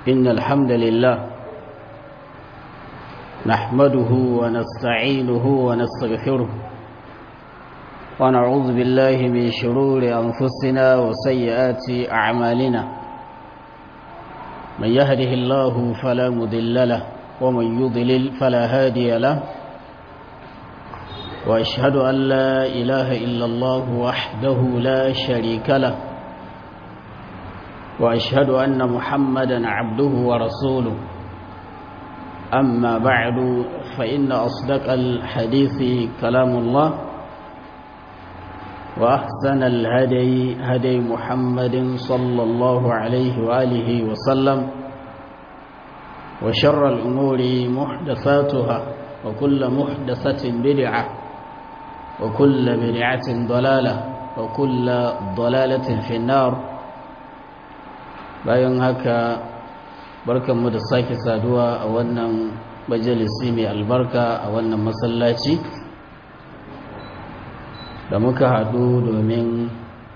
إن الحمد لله نحمده ونستعينه ونستغفره ونعوذ بالله من شرور أنفسنا وسيئات أعمالنا من يهده الله فلا مضل له ومن يضلل فلا هادي له وأشهد أن لا إله إلا الله وحده لا شريك له وأشهد أن محمدا عبده ورسوله أما بعد فإن أصدق الحديث كلام الله وأحسن الهدي هدي محمد صلى الله عليه وآله وسلم وشر الأمور محدثاتها وكل محدثة بدعة وكل بدعة ضلالة وكل ضلالة في النار bayan haka barkanmu da sake saduwa a wannan majalisi mai albarka a wannan masallaci da muka haɗu domin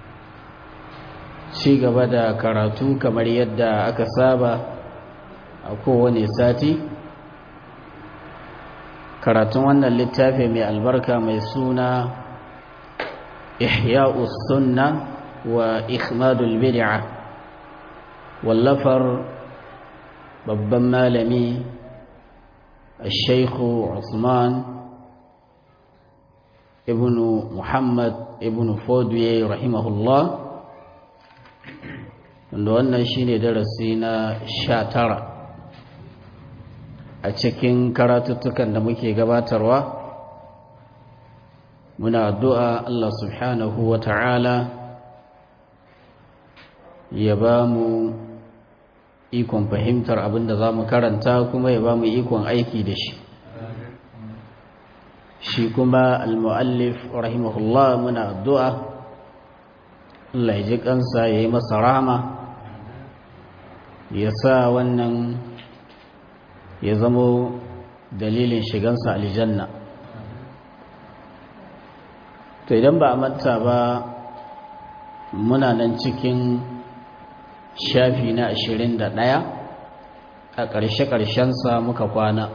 ci gaba da karatu kamar yadda aka saba a kowane sati karatun wannan littafi mai albarka mai suna ihya'us sunna wa ikhmadul bid'ah wallafar babban malami shaikhu usman ibn muhammad ibn fodwe rahimahullah wanda wannan shine darasi na sha tara a cikin karatuttukan da muke gabatarwa muna addu'a Allah subhanahu wa ta'ala ya ba mu ikon fahimtar abin da za mu karanta kuma ya ba mu ikon aiki da shi shi kuma al-mu'allif rahimahullah muna addu'a Allah ya ji kansa ya yi masa rahama ya sa wannan ya zamo dalilin shigansa aljanna to idan ba a manta ba muna nan cikin shafi na ashirin da ɗaya a ƙarshe-ƙarshensa muka kwana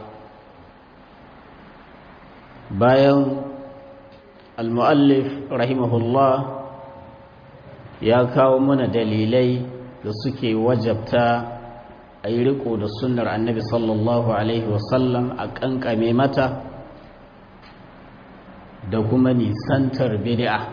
bayan al-mu'allif rahimahullah ya kawo mana dalilai da suke wajabta a yi riko da sunnar annabi sallallahu alaihi wasallam a ƙanƙame mata da kuma nisantar bid'a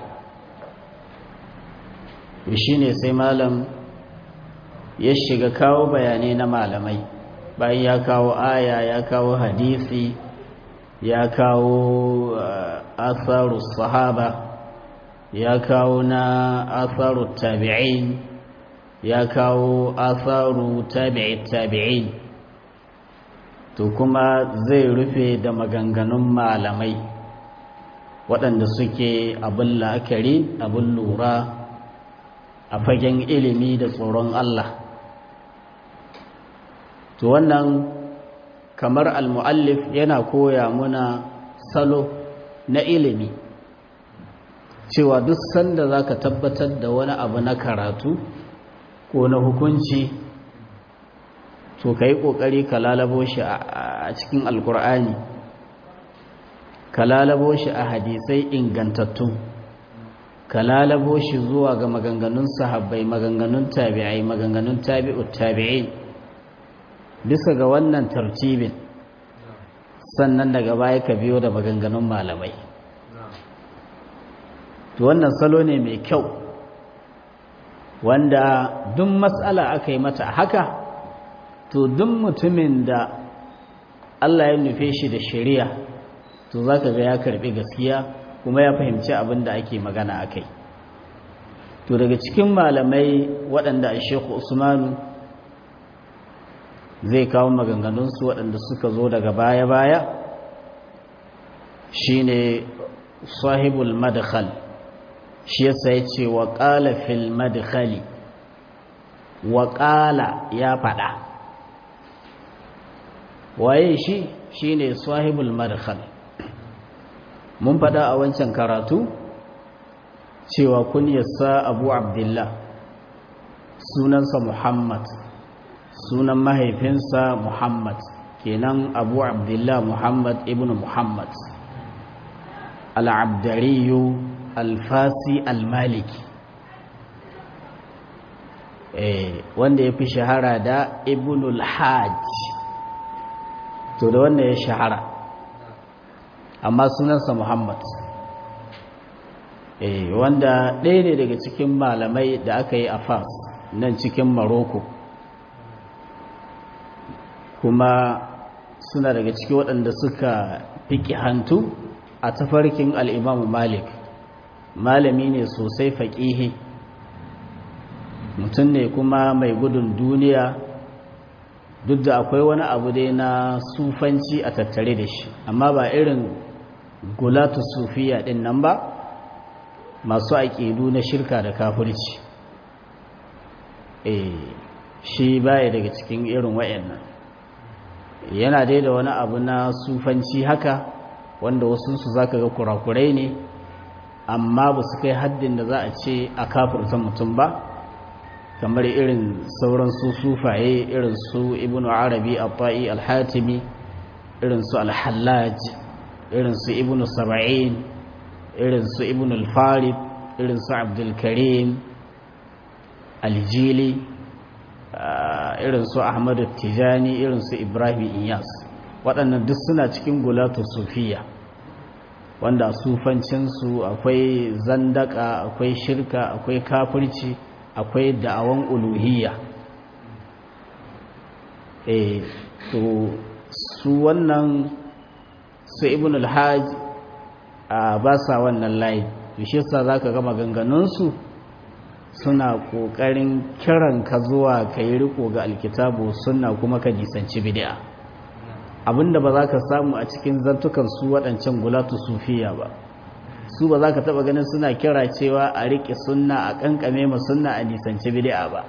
shi ne sai malam ya shiga kawo bayanai na malamai bayan ya kawo aya ya kawo hadisi ya kawo atharu sahaba ya kawo na atharu tabi'in ya kawo atharu tabi'i tabi'in to kuma zai rufe da maganganun malamai waɗanda suke abin la'akari abin lura a fagen ilimi da tsoron Allah to wannan kamar al-muallif yana koya muna salo na ilimi cewa duk sanda zaka tabbatar da wani abu na karatu ko na hukunci to kai kokari ka lalabo shi a cikin alkur'ani ka lalabo shi a hadisai ingantattu ka lalabo shi zuwa ga maganganun sahabbai maganganun tabi'ai maganganun tabi'ut tabi'in bisa ga wannan tartibin sannan daga baya ka biyo da maganganun malamai to wannan salo ne mai kyau wanda duk matsala aka yi mata haka to duk mutumin da Allah ya nufe shi da shari'a to zaka ga ya karbi gaskiya kuma ya fahimci abin da ake magana akai to daga cikin malamai waɗanda a Sheikh Usmanu zai kawo maganganunsu waɗanda suka zo daga baya-baya shi ne sahibul madkhal shi yasa ya ce wa ƙala fil madkhali wa ƙala ya faɗa waye shi shi ne sahibul madkhal mun faɗa a wancan karatu cewa kunyarsa abu abdullah sunansa muhammad sunan mahaifinsa muhammad kenan abu abdullah muhammad ibn muhammad al'abdariyu alfasi almaliki wanda ya fi shahara da ibnul hajj to da wanda ya shahara amma sunansa muhammad wanda ɗaya ne daga cikin malamai da aka yi a fas nan cikin maroko kuma suna daga ciki waɗanda suka fiki hantu a tafarkin al'imamu malik malami ne sosai faƙihi mutum ne kuma mai gudun duniya duk da akwai wani abu dai na sufanci a tattare da shi amma ba irin gulatu sufiya ɗin nan ba masu aƙidu na shirka da kafirci e shi baya daga cikin irin wayannan yana dai da wani abu na sufanci haka wanda wasu su zaka ga kurakurai ne amma ba su kai haddin da za a ce a kafirta mutum ba kamar irin sauran su sufaye irin su ibnu arabi at-ta'i al-hatimi irin su al-hallaj irin su ibnu saba'in irin su ibnu al-farid irin su abdul karim al-jili irin su ahmadu tijani irin su ibrahim iyas waɗannan duk suna cikin gulatu sufiya wanda sufancinsu akwai zandaka akwai shirka akwai kafirci akwai da'awan uluhiyya e to su wannan su ibn al-hajj a ba sa wannan layi to shi yasa zaka ga maganganunsu suna kokarin kiran ka zuwa kai riko ga alkitabu sunna kuma ka nisanci bid'a abinda ba za ka samu a cikin zantukan su waɗancan gulatu sufiya ba su ba za ka taɓa ganin suna kira cewa a riƙe sunna a ƙanƙame ma sunna a nisanci bid'a ba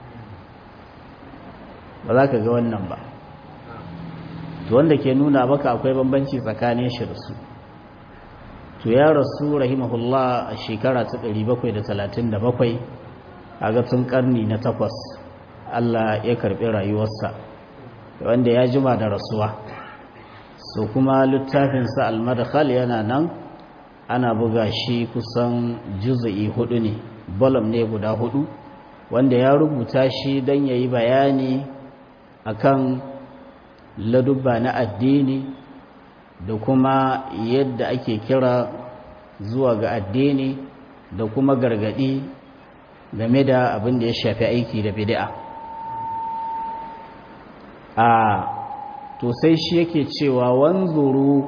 ba za ka ga wannan ba to wanda ke nuna maka akwai bambanci tsakanin shi da su to ya rasu rahimahullah a shekara ta 737 a ga tun karni na takwas Allah ya karɓi rayuwarsa wanda ya jima da rasuwa so kuma littafinsa al-madkhal yana nan ana buga shi kusan juzu'i hudu ne bolum ne guda hudu wanda ya rubuta shi don ya yi bayani akan ladubba na addini da kuma yadda ake kira zuwa ga addini da kuma gargadi game da abin da ya shafi aiki da bid'a a to sai shi yake cewa wanzuru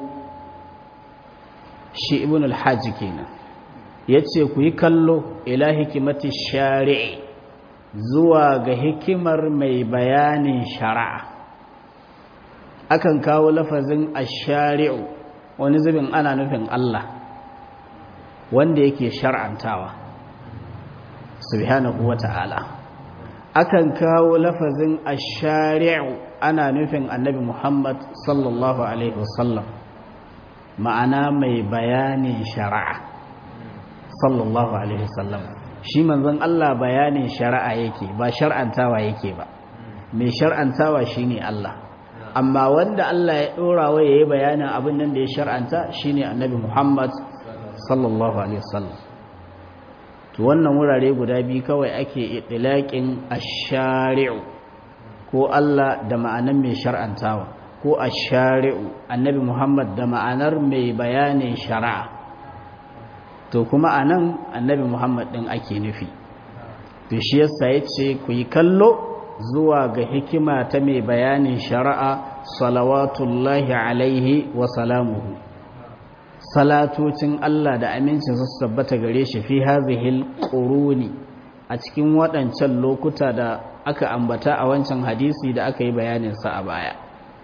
shi ibn al-hajj kenan yace ku yi kallo ila hikimati shari'i zuwa ga hikimar mai bayanin shari'a akan kawo lafazin ash-shari'u wani zubin ana nufin Allah wanda yake shar'antawa subhanahu wata'ala akan kawo lafazin ash-shari'u ana nufin annabi Muhammad sallallahu alaihi wasallam ma'ana mai bayanin shari'a sallallahu alaihi wasallam shi manzon Allah bayanin shari'a yake ba shar'antawa yake ba mai shar'antawa shine Allah amma wanda Allah ya dora wa yayi bayanin abin nan da ya shar'anta shine annabi Muhammad sallallahu alaihi wasallam to wannan wurare guda biyu kawai ake itlaqin ash-shari'u ko Allah da ma'anar mai shar'antawa ko a shari'u annabi Muhammad da ma'anar mai bayanin shari'a to kuma a nan annabi Muhammad ɗin ake nufi to shi yasa ya ce ku yi kallo zuwa ga hikima ta mai bayanin shari'a salawatullahi alaihi wa salamuhu salatocin Allah da amincin su tabbata gare shi fi hazihil quruni a cikin waɗancan lokuta da aka ambata a wancan hadisi da aka yi bayaninsa a baya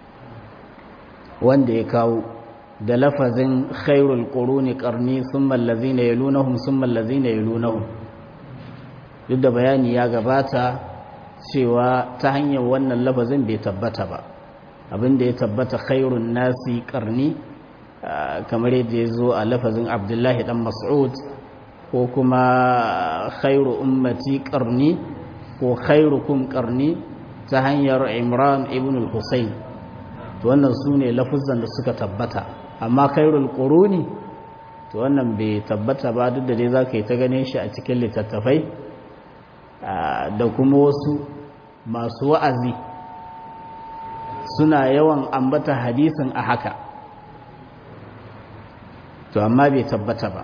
wanda ya kawo da lafazin khairul quruni qarni thumma allazina yalunhum thumma allazina yalunhum duk da bayani ya gabata cewa ta hanyar wannan lafazin bai tabbata ba abinda ya tabbata khairun nasi qarni kamar yadda ya zo a lafazin abdullahi dan mas'ud ko kuma khairu ummati qarni ko khairukum qarni ta hanyar imran ibn al-husayn to wannan su ne lafuzan da suka tabbata amma khairul quruni to wannan bai tabbata ba duk da dai za ka yi ta ganin shi a cikin littattafai da kuma wasu masu wa'azi suna yawan ambata hadisin a haka to amma bai tabbata ba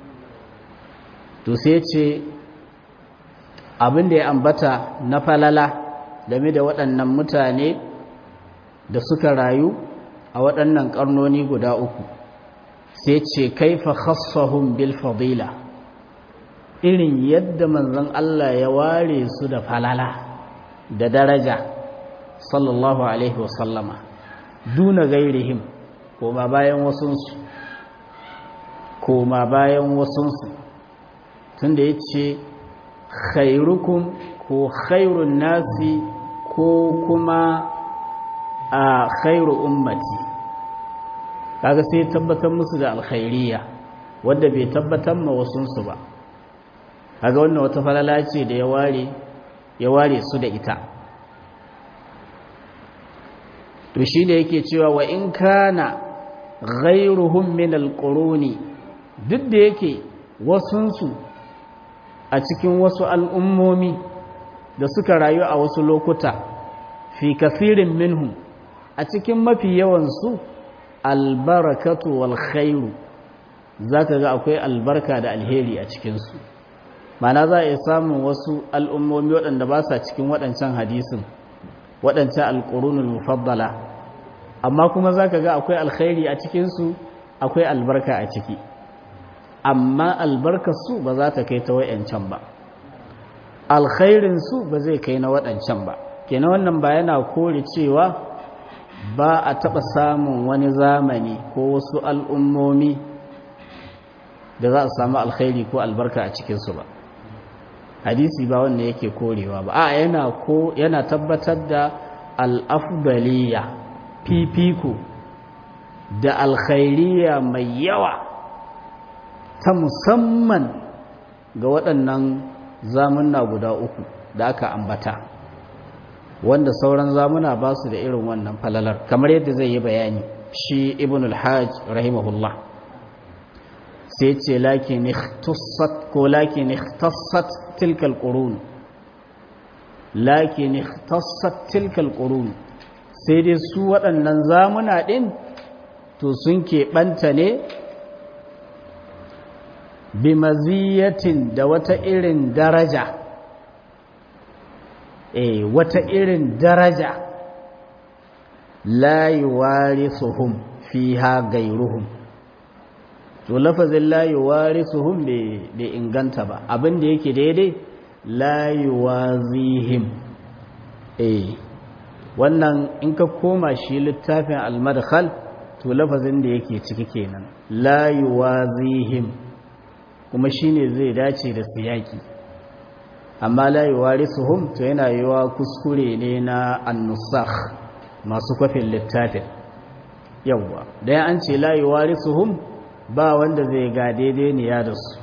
to sai ce abin da ya ambata na falala game da waɗannan mutane da suka rayu a waɗannan ƙarnoni guda uku sai ce kaifa khassahum bil fadila irin yadda manzon Allah ya ware su da falala da daraja sallallahu alaihi wasallama duna gairihim koma bayan wasunsu koma bayan wasunsu tunda ya ce khairukum ko khairun nasi ko kuma a khairu ummati kaga sai tabbatar musu da alkhairiyya wanda bai tabbatar ma wasunsu ba kaga wannan wata falala ce da ya ware ya ware su da ita to shi da yake cewa wa in kana ghairuhum min alquruni duk da yake wasunsu a cikin wasu al'ummomi da suka rayu a wasu lokuta fi kafirin minhum a cikin mafi yawansu albarakatu wal khairu za ka ga akwai albarka da alheri a cikinsu mana za a iya samun wasu al'ummomi waɗanda ba sa cikin waɗancan hadisin waɗancan alƙurunul mufaddala amma kuma za ka ga akwai alkhairi a cikinsu akwai albarka a ciki amma albarkarsu ba za ta kai ta waɗancan ba alkhairinsu ba zai kai na waɗancan ba kenan wannan ba yana kore cewa ba a taɓa samun wani zamani ko wasu al'ummomi da za a samu alkhairi ko albarka a cikinsu ba hadisi ba wanda yake korewa ba a yana ko yana tabbatar da al'afdaliya fifiko da alkhairiya mai yawa ta musamman ga waɗannan zamunna guda uku da aka ambata wanda sauran zamuna ba su da irin wannan falalar kamar yadda zai yi bayani shi ibn al-hajj rahimahullah sai ce lakin ikhtassat ko lakin ikhtassat tilka al-qurun lakin ikhtassat tilka al-qurun sai dai su waɗannan zamuna ɗin to sun keɓanta ne bi maziyatin da wata irin daraja eh wata irin daraja la yuwarisuhum fiha gairuhum to lafazin la yuwarisuhum bai inganta ba abin da yake daidai la yuwazihim eh wannan in ka koma shi littafin al-madkhal to lafazin da yake ciki kenan la yuwazihim kuma shine zai dace da siyaki amma la yuwarisuhum to yana yiwa kuskure ne na an-nusakh masu kwafin littafin yawwa dan an ce la yuwarisuhum ba wanda zai ga daidai ne ya da su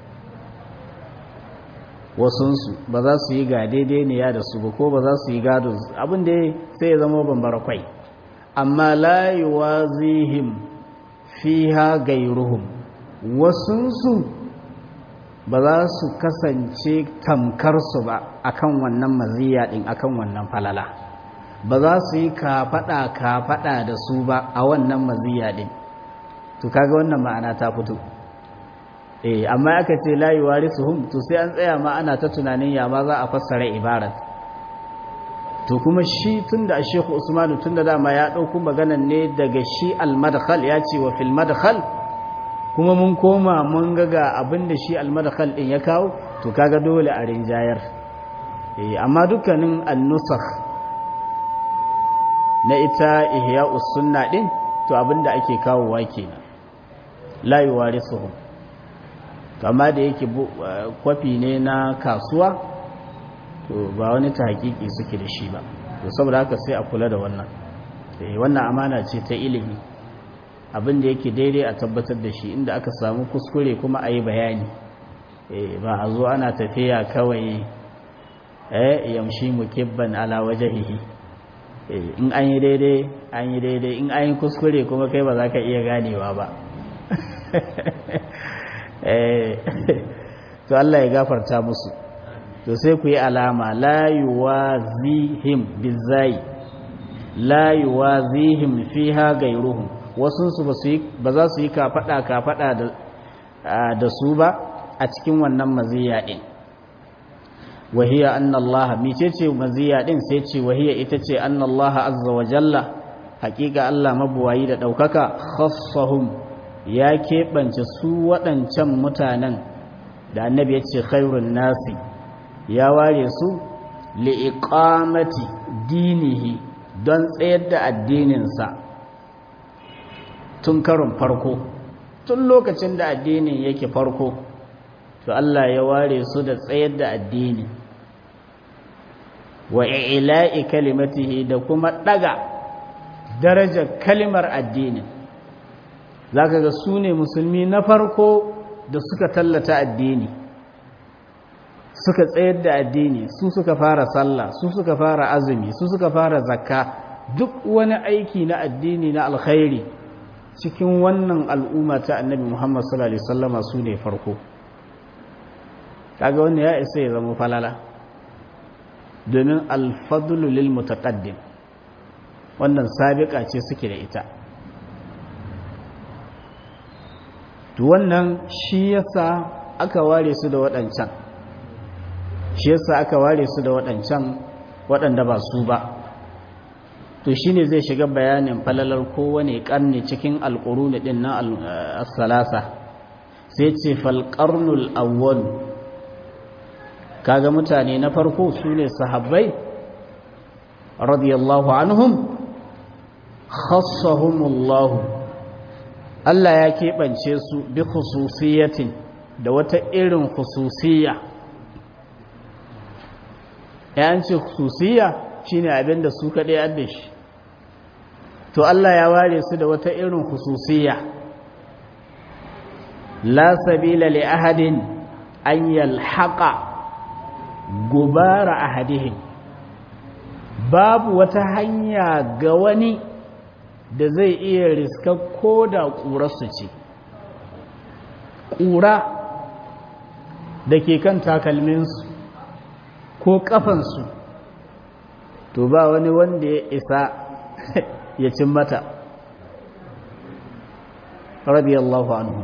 wasunsu ba za su yi ga daidai ne ya da su ba ko ba za su yi gado abin da sai ya zama bambara kwai amma la yuwazihim fiha gairuhum wasunsu ba za su kasance tamkar su ba akan wannan maziya din akan wannan falala ba za su yi kafaɗa kafaɗa da su ba a wannan maziya din to kaga wannan ma'ana ta fito eh amma aka ce la yuwarisuhum to sai an tsaya ma ana ta tunanin ya ma za a fassara ibarat to kuma shi tunda Sheikh Usman tunda dama ya dauko maganan ne daga shi al-madkhal ya ce wa fil madkhal kuma mun koma mun ga ga abinda shi al-madkhal din ya kawo to kaga dole a rinjayar eh amma dukkanin an-nusakh na ita ihya'us sunna din to abinda ake kawowa kenan la yuwarisuhum to amma da yake kwafi ne na kasuwa to ba wani ta hakiki suke da shi ba to saboda haka sai a kula da wannan eh wannan amana ce ta ilimi abin da yake daidai a tabbatar da shi inda aka samu kuskure kuma a yi bayani eh ba a zo ana tafiya kawai eh yamshi mukibban ala wajhihi in an yi daidai an yi daidai in an yi kuskure kuma kai ba za ka iya ganewa ba to Allah ya gafarta musu to sai ku yi alama la yuwazihim bizai la yuwazihim fiha gairuhum wasu su ba za su yi kafada kafada da da su ba a cikin wannan maziya din wahiya anna Allah mecece maziya din sai ce wahiya ita ce anna Allah azza wa jalla hakika Allah mabuwayi da daukaka khassahum ya keɓance su waɗancan mutanen da annabi ya ce khairun nasi ya ware su li'iqamati dinihi don tsayar da addininsa tun karin farko tun lokacin da addinin yake farko to Allah ya ware su da tsayar da addini wa ila'i kalimatihi da kuma daga darajar kalimar addinin zaka ga su ne musulmi na farko da suka tallata addini suka tsayar da addini su suka fara sallah su suka fara azumi su suka fara zakka duk wani aiki na addini na alkhairi cikin wannan al'umma ta annabi Muhammad sallallahu alaihi wasallama su ne farko kaga wannan ya isa ya zama falala domin alfadlu lil mutaqaddim wannan sabiqa ce suke da ita to wannan shi yasa aka ware su da waɗancan shi yasa aka ware su da waɗancan waɗanda ba su ba to shine zai shiga bayanin falalar kowane ƙarni cikin alƙuruni ɗin na as-salasa sai ce falƙarnul awwal kaga mutane na farko su ne sahabbai radiyallahu anhum khassahumullahu Allah ya keɓance su bi khususiyatin da wata irin khususiyya ya ce khususiyya shine abin da su kaɗai adda shi to Allah ya ware su da wata irin khususiyya la sabila li ahadin an yalhaqa gubara ahadihim babu wata hanya ga wani da zai iya riska ko da ƙurarsu ce ƙura da ke kan takalminsu ko ƙafansu to ba wani wanda ya isa ya cin mata radiyallahu anhu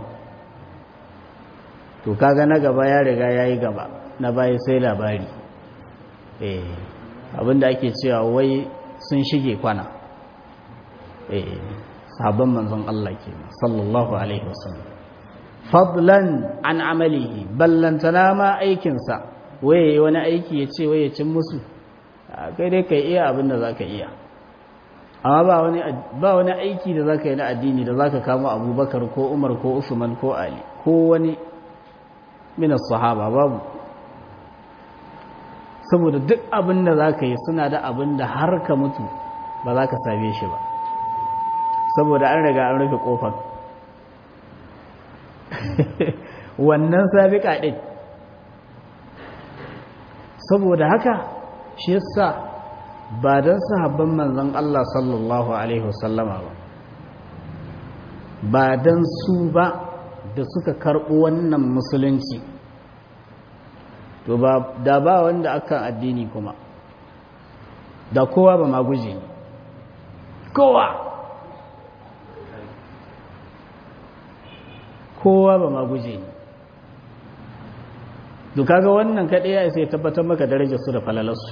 to kaga na gaba ya riga ya yi gaba na baya sai labari eh abinda ake cewa wai sun shige kwana eh sabon manzon Allah ke sallallahu alaihi wasallam fadlan an amalihi ballantana ma aikinsa waye wani aiki ya ce waye cin musu kai dai kai iya abinda zaka iya amma ba wani ba wani aiki da zaka yi na addini da zaka kama Abubakar ko Umar ko Usman ko Ali ko wani min sahaba babu saboda duk abin da za ka yi suna da abin da har ka mutu ba za ka same shi ba saboda an riga an rufe kofar wannan sabiƙa ɗin saboda haka shi yasa ba don sahabban manzon Allah sallallahu Alaihi wasallama ba ba don su ba da suka karɓo wannan musulunci to ba da ba wanda akan addini kuma da kowa ba ma guje ne kowa kowa ba ma guje ne to kaga wannan kaɗai ya sai tabbatar maka darajar su da falalarsu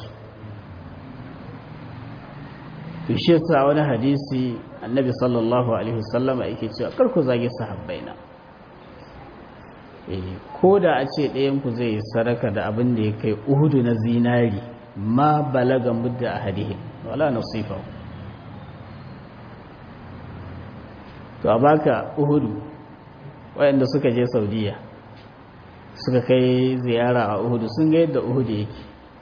to shi yasa wani hadisi annabi sallallahu alaihi wasallama yake cewa kar ku zage sahabbaina ko da a ce ɗayanku zai yi sadaka da abin da ya kai uhudu na zinari ma balaga mudda a hadihin wala nasifa to a baka uhudu wayanda suka je saudiya suka kai ziyara a uhudu sun ga yadda uhudu yake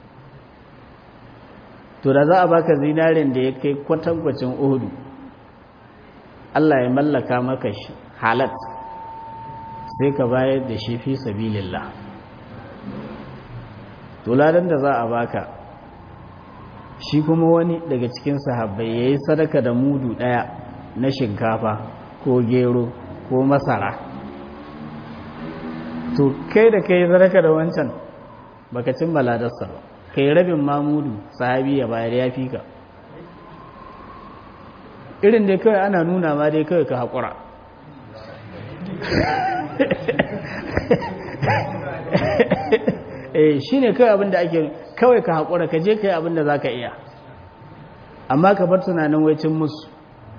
to da za a baka zinarin da ya kai kwatankwacin uhudu Allah ya mallaka maka shi halat sai ka bayar da shi fi sabilillah to ladan da za a baka shi kuma wani daga cikin sahabbai ya yi sadaka da mudu ɗaya na shinkafa ko gero ko masara to kai da kai sadaka da wancan baka cin maladarsa ba kai rabin mamudu sahabi ya bayar ya fi ka irin dai kawai ana nuna ma dai kawai ka haƙura eh shi ne kawai abinda ake kawai ka haƙura ka je ka yi abinda za ka iya amma ka bar tunanin waicin musu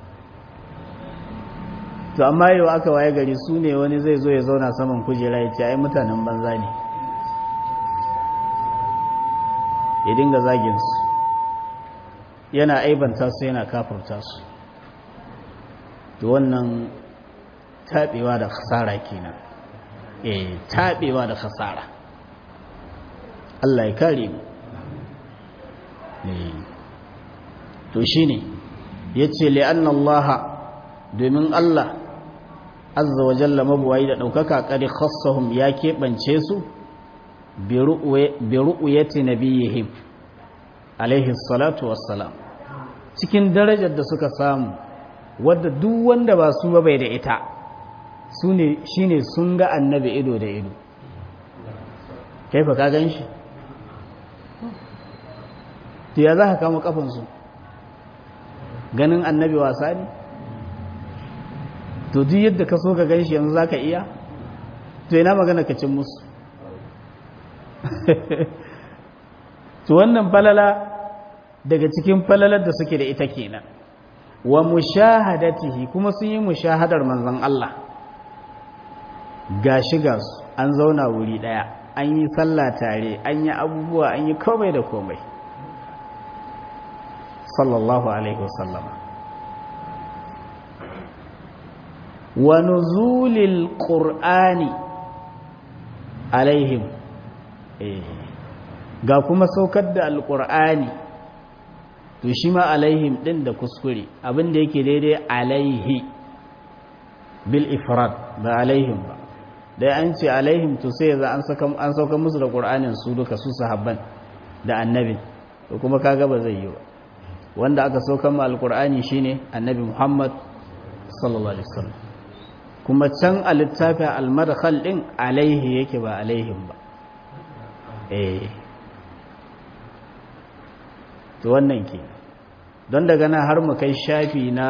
to amma yau aka waye gari su ne wani zai zo ya zauna saman kujera ya ce ai mutanen banza ne ya dinga zaginsu yana aibanta su yana kafurta su to wannan taɓewa da khasara kenan eh taɓewa da khasara Allah ya kare mu to shine yace li anna Allah domin Allah azza wa jalla mabuwayi da daukaka kadi khassahum ya keɓance su bi ru'yati nabiyihim alaihi salatu wassalam cikin darajar da suka samu wadda duk wanda ba su ba bai da ita su ne shine sun ga annabi ido da ido kai fa ka gan shi to ya za ka kama kafansu ganin annabi wasa ne to duk yadda ka so ka gan shi yanzu za ka iya to yana magana ka cin musu to wannan falala daga cikin falalar da suke da ita kenan wa mushahadatihi kuma sun yi mushahadar manzon Allah gashi gasu an zauna wuri daya an yi sallah tare an yi abubuwa an yi komai da komai sallallahu alaihi wasallam wa nuzulil qur'ani alaihim ga kuma saukar da alqur'ani to shi ma alaihim din da kuskure abinda yake daidai alaihi bil ifrad ba alaihim ba dai an ce alaihim to sai za an saka an sauka musu da qur'anin su duka su sahabban da annabi to kuma kaga ba zai yi ba wanda aka sauka ma alqur'ani shine annabi Muhammad sallallahu alaihi wasallam kuma can a littafin al-madkhal din alaihi yake ba alaihim ba eh to wannan ke don daga nan har mu kai shafi na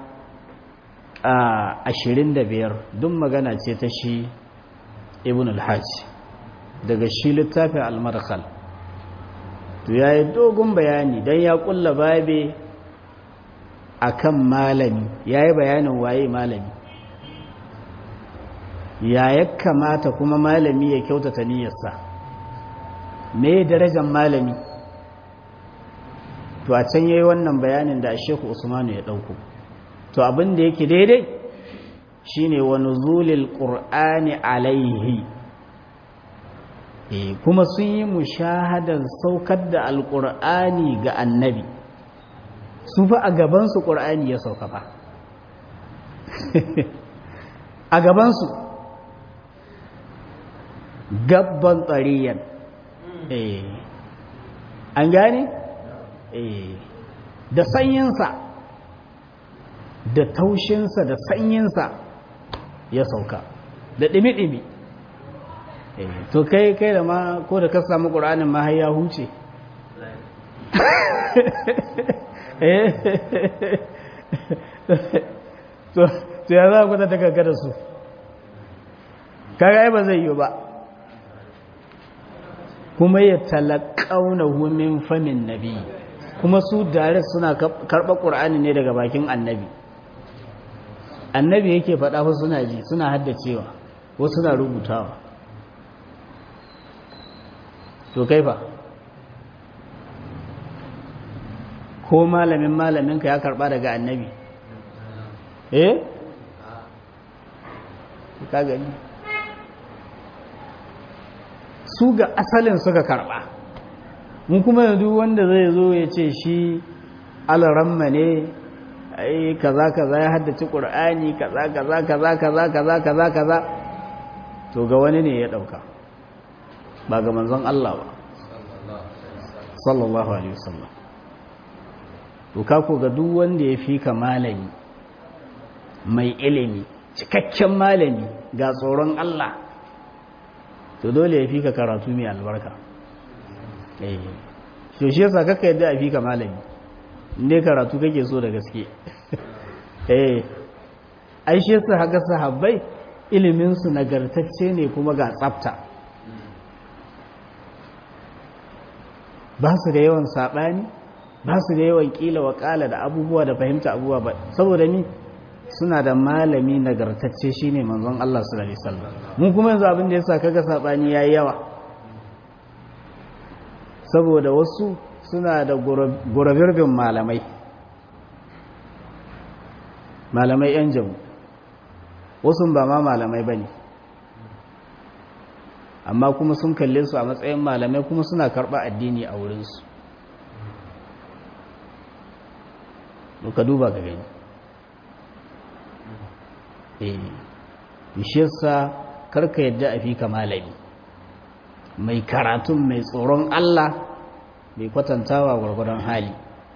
ashirin da biyar duk magana ce ta shi ibn al-hajj daga shi littafin al-madkhal to yayi dogon bayani dan ya kulla babe akan malami yayi bayanin waye malami ya ya kamata kuma malami ya kyautata niyyarsa me darajar malami to a can yayi wannan bayanin da Sheikh Usmanu ya dauko to abin da yake daidai shine wa nuzulil qur'ani alaihi eh kuma sun yi mushahadar saukar da alqur'ani ga annabi su fa a gaban su qur'ani ya sauka fa a gaban su gabban tsariyan eh an gane da sanyinsa da taushinsa da sanyinsa ya sauka da ɗimi-ɗimi to kai kai da ma ko da ka samu ƙuranin ma ya huce to ya za ku ta daga da su kaga ba zai yi ba kuma ya talakauna min famin nabi kuma su dare suna karɓa ƙur'ani ne daga bakin annabi annabi yake faɗa wasu suna ji suna haddacewa wasu suna rubutawa to kai fa ko malamin malaminka ya karɓa daga annabi eh ka gani su ga asalin suka karɓa mun kuma yanzu wanda zai zo ya ce shi alaramma ne ai kaza kaza ya haddace qur'ani kaza kaza kaza kaza kaza kaza kaza to ga wani ne ya dauka ba ga manzon Allah ba sallallahu alaihi wasallam to ka ko ga duk wanda ya fi ka malami mai ilimi cikakken malami ga tsoron Allah to dole ya fi ka karatu mai albarka eh to shi yasa kaka yadda a fi ka malami ne karatu kake so da gaske eh ai shi yasa haka sahabbai ilimin su nagartacce ne kuma ga tsafta ba su da yawan sabani ba su da yawan kila wa kala da abubuwa da fahimta abubuwa ba saboda ni suna da malami nagartacce shine manzon Allah sallallahu alaihi wasallam mun kuma yanzu abin da yasa kaga sabani yayi yawa saboda wasu suna da gurabirbin malamai malamai yan jamu wasu ba ma malamai bane amma kuma sun kalle su a matsayin malamai kuma suna karɓa addini a wurinsu ka duba ka gani bishiyarsa karka yadda a fi ka malami mai karatun mai tsoron Allah mai kwatantawa gwargwadon hali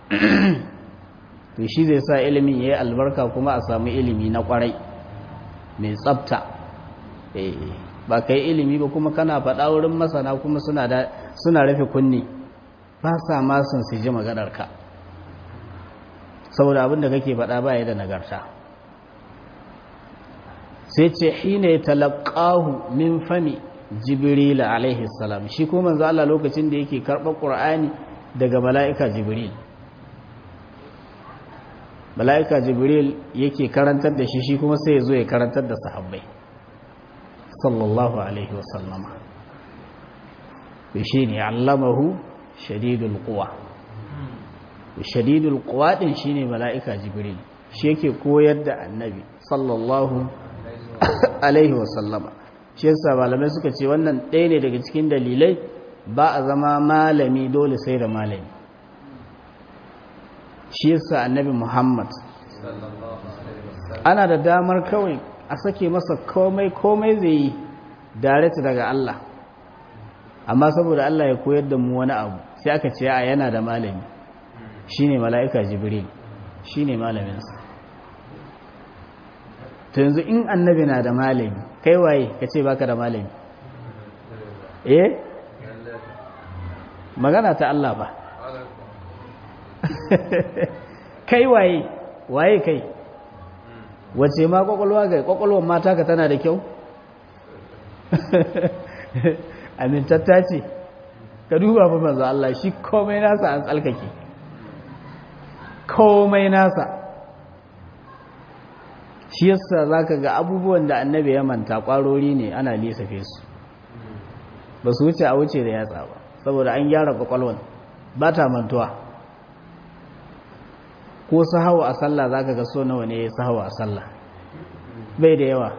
to shi zai sa ilimin ya yi albarka kuma a samu ilimi na kwarai mai tsabta ba ka yi ilimi ba kuma kana faɗa wurin masana kuma suna rufe kunni ba sa masun su ji maganarka saboda abinda kake faɗa ba ya da nagarta sai ce hina ya talaqahu min fami jibril alaihi salam shi kuma manzo Allah lokacin da yake karɓar qur'ani daga mala'ika jibril mala'ika jibril yake karantar da shi shi kuma sai ya zo ya karantar da sahabbai sallallahu alaihi wasallama shi ne allamahu shadidul quwa shadidul quwa din shine mala'ika jibril shi yake koyar da annabi sallallahu alaihi wasallama shi yasa malamai suka ce wannan ɗaya ne daga cikin dalilai ba a zama malami dole sai da malami shi yasa annabi muhammad ana da damar kawai a sake masa komai komai zai yi direct daga Allah amma saboda Allah ya koyar da mu wani abu sai aka ce a yana da malami shine mala'ika jibril shine malaminsa to yanzu in annabi na da malami kai waye ka ce baka da malami eh magana ta Allah ba kai waye waye kai wace ma kwakwalwa ga kwakwalwar mata ka tana da kyau amintatta ce ka duba fa manzo Allah shi komai nasa an tsalkake komai nasa shi yasa zaka ga abubuwan da annabi ya manta kwarori ne ana lissafe su ba su wuce a wuce da yatsa ba saboda an gyara kwakwalwan ba ta mantuwa ko sahawa a sallah zaka ga so nawa ne sahawa a sallah bai da yawa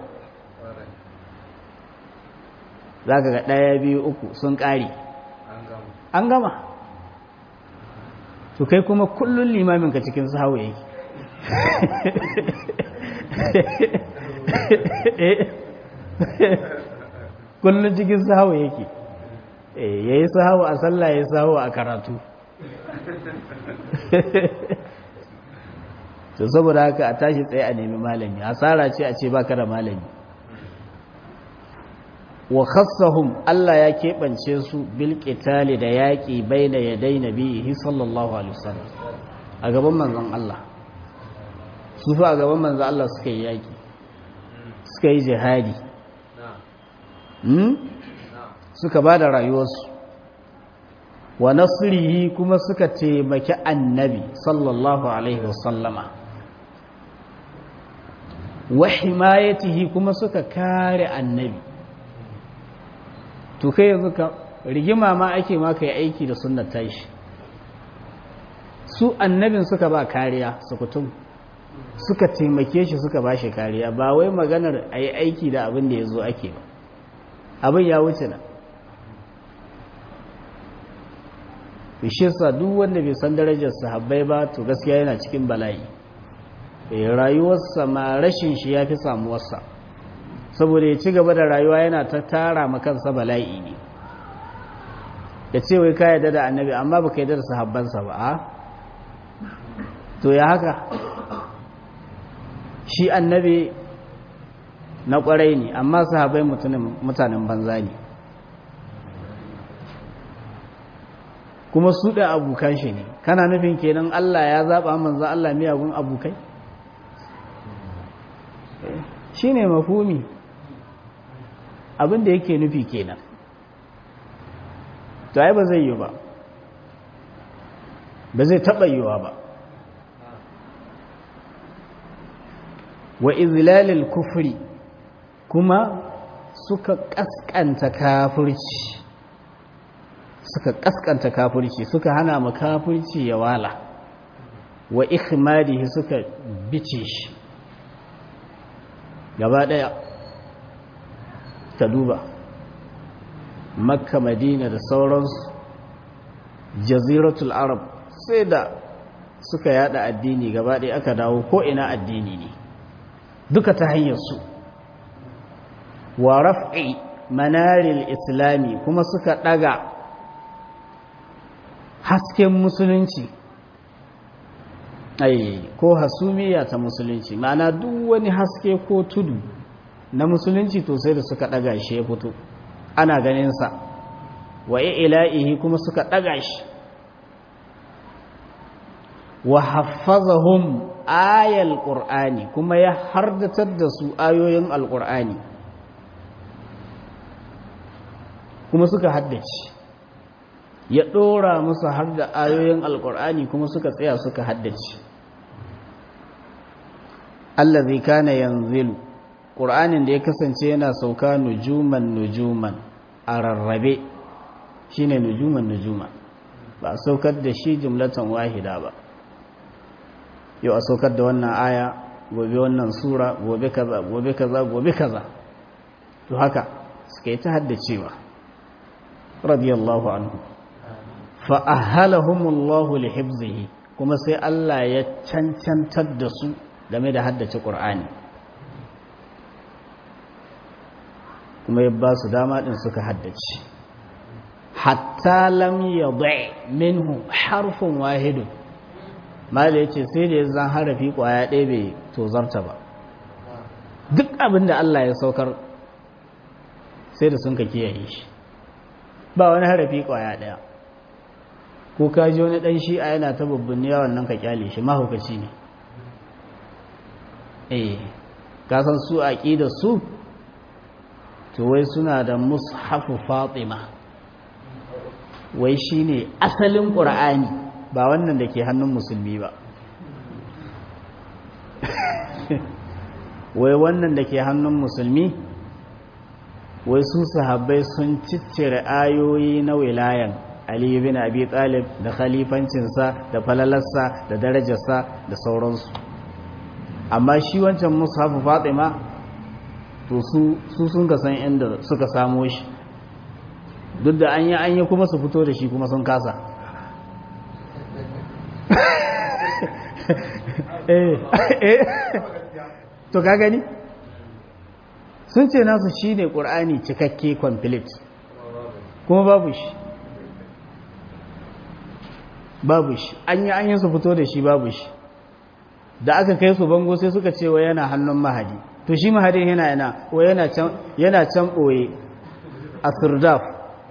zaka ga ɗaya biyu uku sun ƙari an gama to kai kuma kullun limamin ka cikin sahawa yake kullun cikin sahawa yake ya yi sahawa a sallah ya yi sahawa a karatu to saboda haka a tashi tsaye a nemi malami hasara ce a ce baka da malami wa khassahum Allah ya keɓance su bil qitali da yaƙi baina yaday nabihi sallallahu alaihi wasallam a gaban manzon Allah su fa a gaban manzon Allah suka yi yaƙi suka yi jihadi suka ba da rayuwarsu wa nasrihi kuma suka taimaki annabi sallallahu alaihi wasallama wa himayatihi kuma suka kare annabi to kai yanzu ka rigima ma ake ma kai aiki da sunnar tashi su annabin suka ba kariya sukutum suka taimake shi suka ba shi kariya ba wai maganar a yi aiki da abin da ya zo ake ba abin ya wuce na sa duk wanda bai san darajar sahabbai ba to gaskiya yana cikin bala'i rayuwarsa ma rashin shi ya fi samuwarsa saboda ya ci gaba da rayuwa yana ta tara makansa bala'i ne ya ce wai ka yarda da annabi amma baka yarda da sahabbansa ba a to ya haka shi annabi na kwarai ne amma sahabbai mutanen banza ne kuma su da abokan shi ne kana nufin kenan Allah ya zaba manzo Allah miyagun abokai shine mafhumi abin da yake nufi kenan to ai ba zai yi ba ba zai taba yiwa ba wa izlalil kufri kuma suka kaskanta kafirci suka kaskanta kafirci suka hana ma kafirci ya wala wa ikhmadihi suka bice shi gaba daya ta duba makka madina da sauransu jaziratul arab sai da suka yada addini gaba daya aka dawo ko ina addini ne duka ta hanyar su wa raf'i manaril islami kuma suka daga hasken musulunci ai ko hasumiya ta musulunci ma'ana duk wani haske ko tudu na musulunci to sai da suka daga shi ya fito ana ganin sa wa ila'ihi kuma suka daga shi wa haffazahum ayal qur'ani kuma ya hardatar da su ayoyin alqur'ani kuma suka haddace ya ɗora musu har da ayoyin alƙur'ani kuma suka tsaya suka haddace Allah zai kana yanzilu ƙur'anin da ya kasance yana sauka nujuman nujuman a rarrabe shine nujuman nujuman ba a saukar da shi jumlatan wahida ba yau a saukar da wannan aya gobe wannan sura gobe kaza gobe kaza gobe kaza to haka suka yi ta haddacewa radiyallahu anhu fa'ahalahumullahu li hibzihi kuma sai Allah ya cancantar da su game da haddace ƙur'ani kuma ya ba su dama ɗin suka haddace hatta lam yadda minhu harfin wahidun mala ya ce sai da ya zan harafi ƙwaya ɗaya bai tozarta ba duk abin da Allah ya saukar sai da sun ka kiyaye shi ba wani harafi ƙwaya ɗaya ko ka ji wani ɗan shi'a yana ta babban yawon nan ka kyale shi mahaukaci ne eh ka san su a da su to wai suna da mushafu fatima wai shine asalin ƙur'ani ba wannan da ke hannun musulmi ba wai wannan da ke hannun musulmi wai su sahabbai sun ciccire ayoyi na wilayan Ali bin Abi Talib da khalifancinsa da falalarsa da darajarsa da sauransu amma shi wancan mushafu Fatima to su su sun ga san inda suka samo shi duk da an yi an yi kuma su fito da shi kuma sun kasa eh eh to ka gani sun ce nasu shine Qur'ani cikakke complete kuma babu shi babu shi an yi an yi su fito da shi babu shi da aka kai su bango sai suka ce wa yana hannun mahadi to shi mahadin yana yana wa yana can yana can boye a sirdaf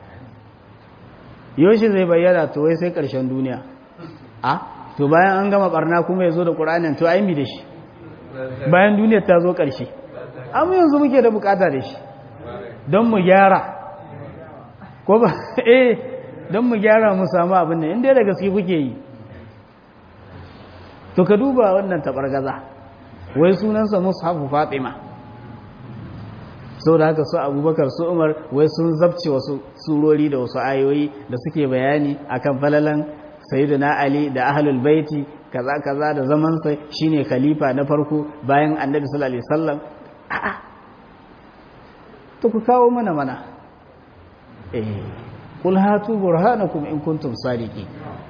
yoshi zai bayyana to wai sai karshen duniya a to bayan an gama barna kuma ya zo da ƙuranin to ai mi da shi bayan duniyar ta zo ƙarshe amma yanzu muke da bukata da shi don mu gyara ko ba eh don mu gyara mu samu abin nan inda da gaske kuke yi to ka duba wannan tabargaza wai sunansa mushafu fatima sau da haka su abubakar su umar wai sun zabce wasu surori da wasu ayoyi da suke bayani akan falalan sayyidina ali da ahlul baiti kaza kaza da zamansa shine khalifa na farko bayan annabi sallallahu alaihi wasallam a'a to ku kawo mana mana eh kul hatu burhanakum in kuntum sadiqin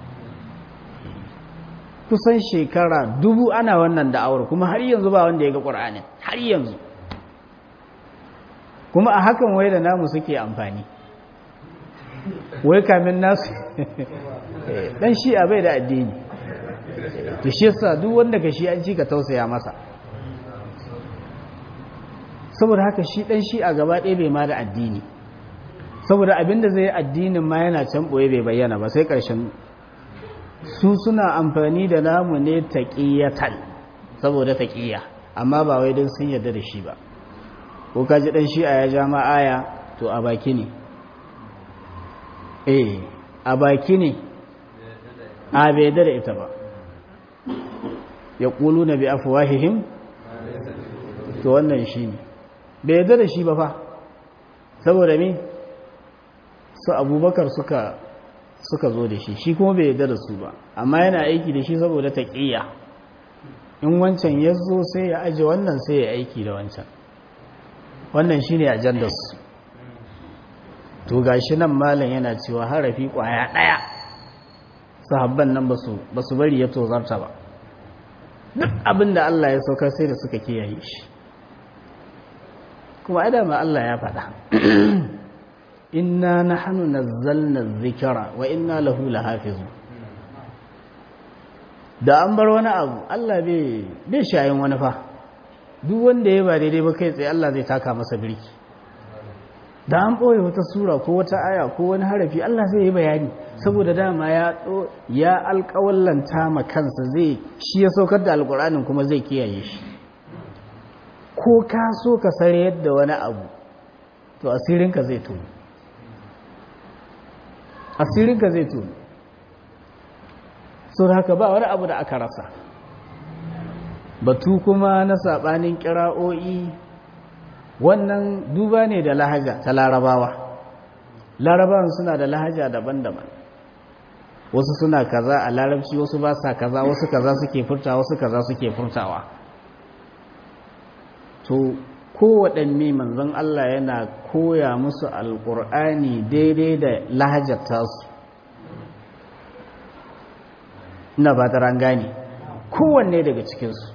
kusan shekara dubu ana wannan da'awar kuma har yanzu ba wanda ya ga qur'anin har yanzu kuma a hakan wai da namu suke amfani wai kamin nasu dan shi'a bai da addini to shi yasa duk wanda ka shi an ci ka tausaya masa saboda haka shi dan shi'a gaba ɗaya bai ma da addini saboda abinda zai addinin ma yana can ɓoye bai bayyana ba sai ƙarshen su suna amfani da namu ne taƙiyatan saboda taƙiya amma ba wai don sun yarda da shi ba ko kaji ɗan shi'a ya ja ma aya to a baki ne eh a baki ne a bai da ita ba ya ƙulu na bi afuwahihim to wannan shi ne bai da shi ba fa saboda me su abubakar suka suka zo da shi shi kuma bai yarda da su ba amma yana aiki da shi saboda taƙiyya in wancan ya zo sai ya aje wannan sai ya aiki da wancan wannan shi ne ajandarsu to gashi nan malam yana cewa harafi kwaya ɗaya sahabban nan ba su bari ya tozarta ba duk abin da Allah ya saukar sai da suka kiyaye shi kuma adama Allah ya faɗa inna nahnu nazzalna dhikra wa inna lahu lahafizun da an bar wani abu Allah bai bai shayin wani fa duk wanda ya ba daidai ba kai tsaye Allah zai taka masa birki da an ɓoye wata sura ko wata aya ko wani harafi Allah zai yi bayani saboda dama ya ya alƙawallanta ma kansa zai shi ya saukar da alƙur'anin kuma zai kiyaye shi ko ka so ka sare yadda wani abu to asirinka zai tuni asirinka zai tuni so haka ba wani abu da aka rasa batu kuma na saɓanin ƙira'o'i wannan duba ne da lahaja ta larabawa larabawan suna da lahaja daban-daban wasu suna kaza a larabci wasu ba sa kaza wasu kaza suke furtawa wasu kaza suke furtawa to kowaɗanne manzon Allah yana koya musu alƙur'ani daidai da lahajar tasu ina ba ta gane kowanne daga cikinsu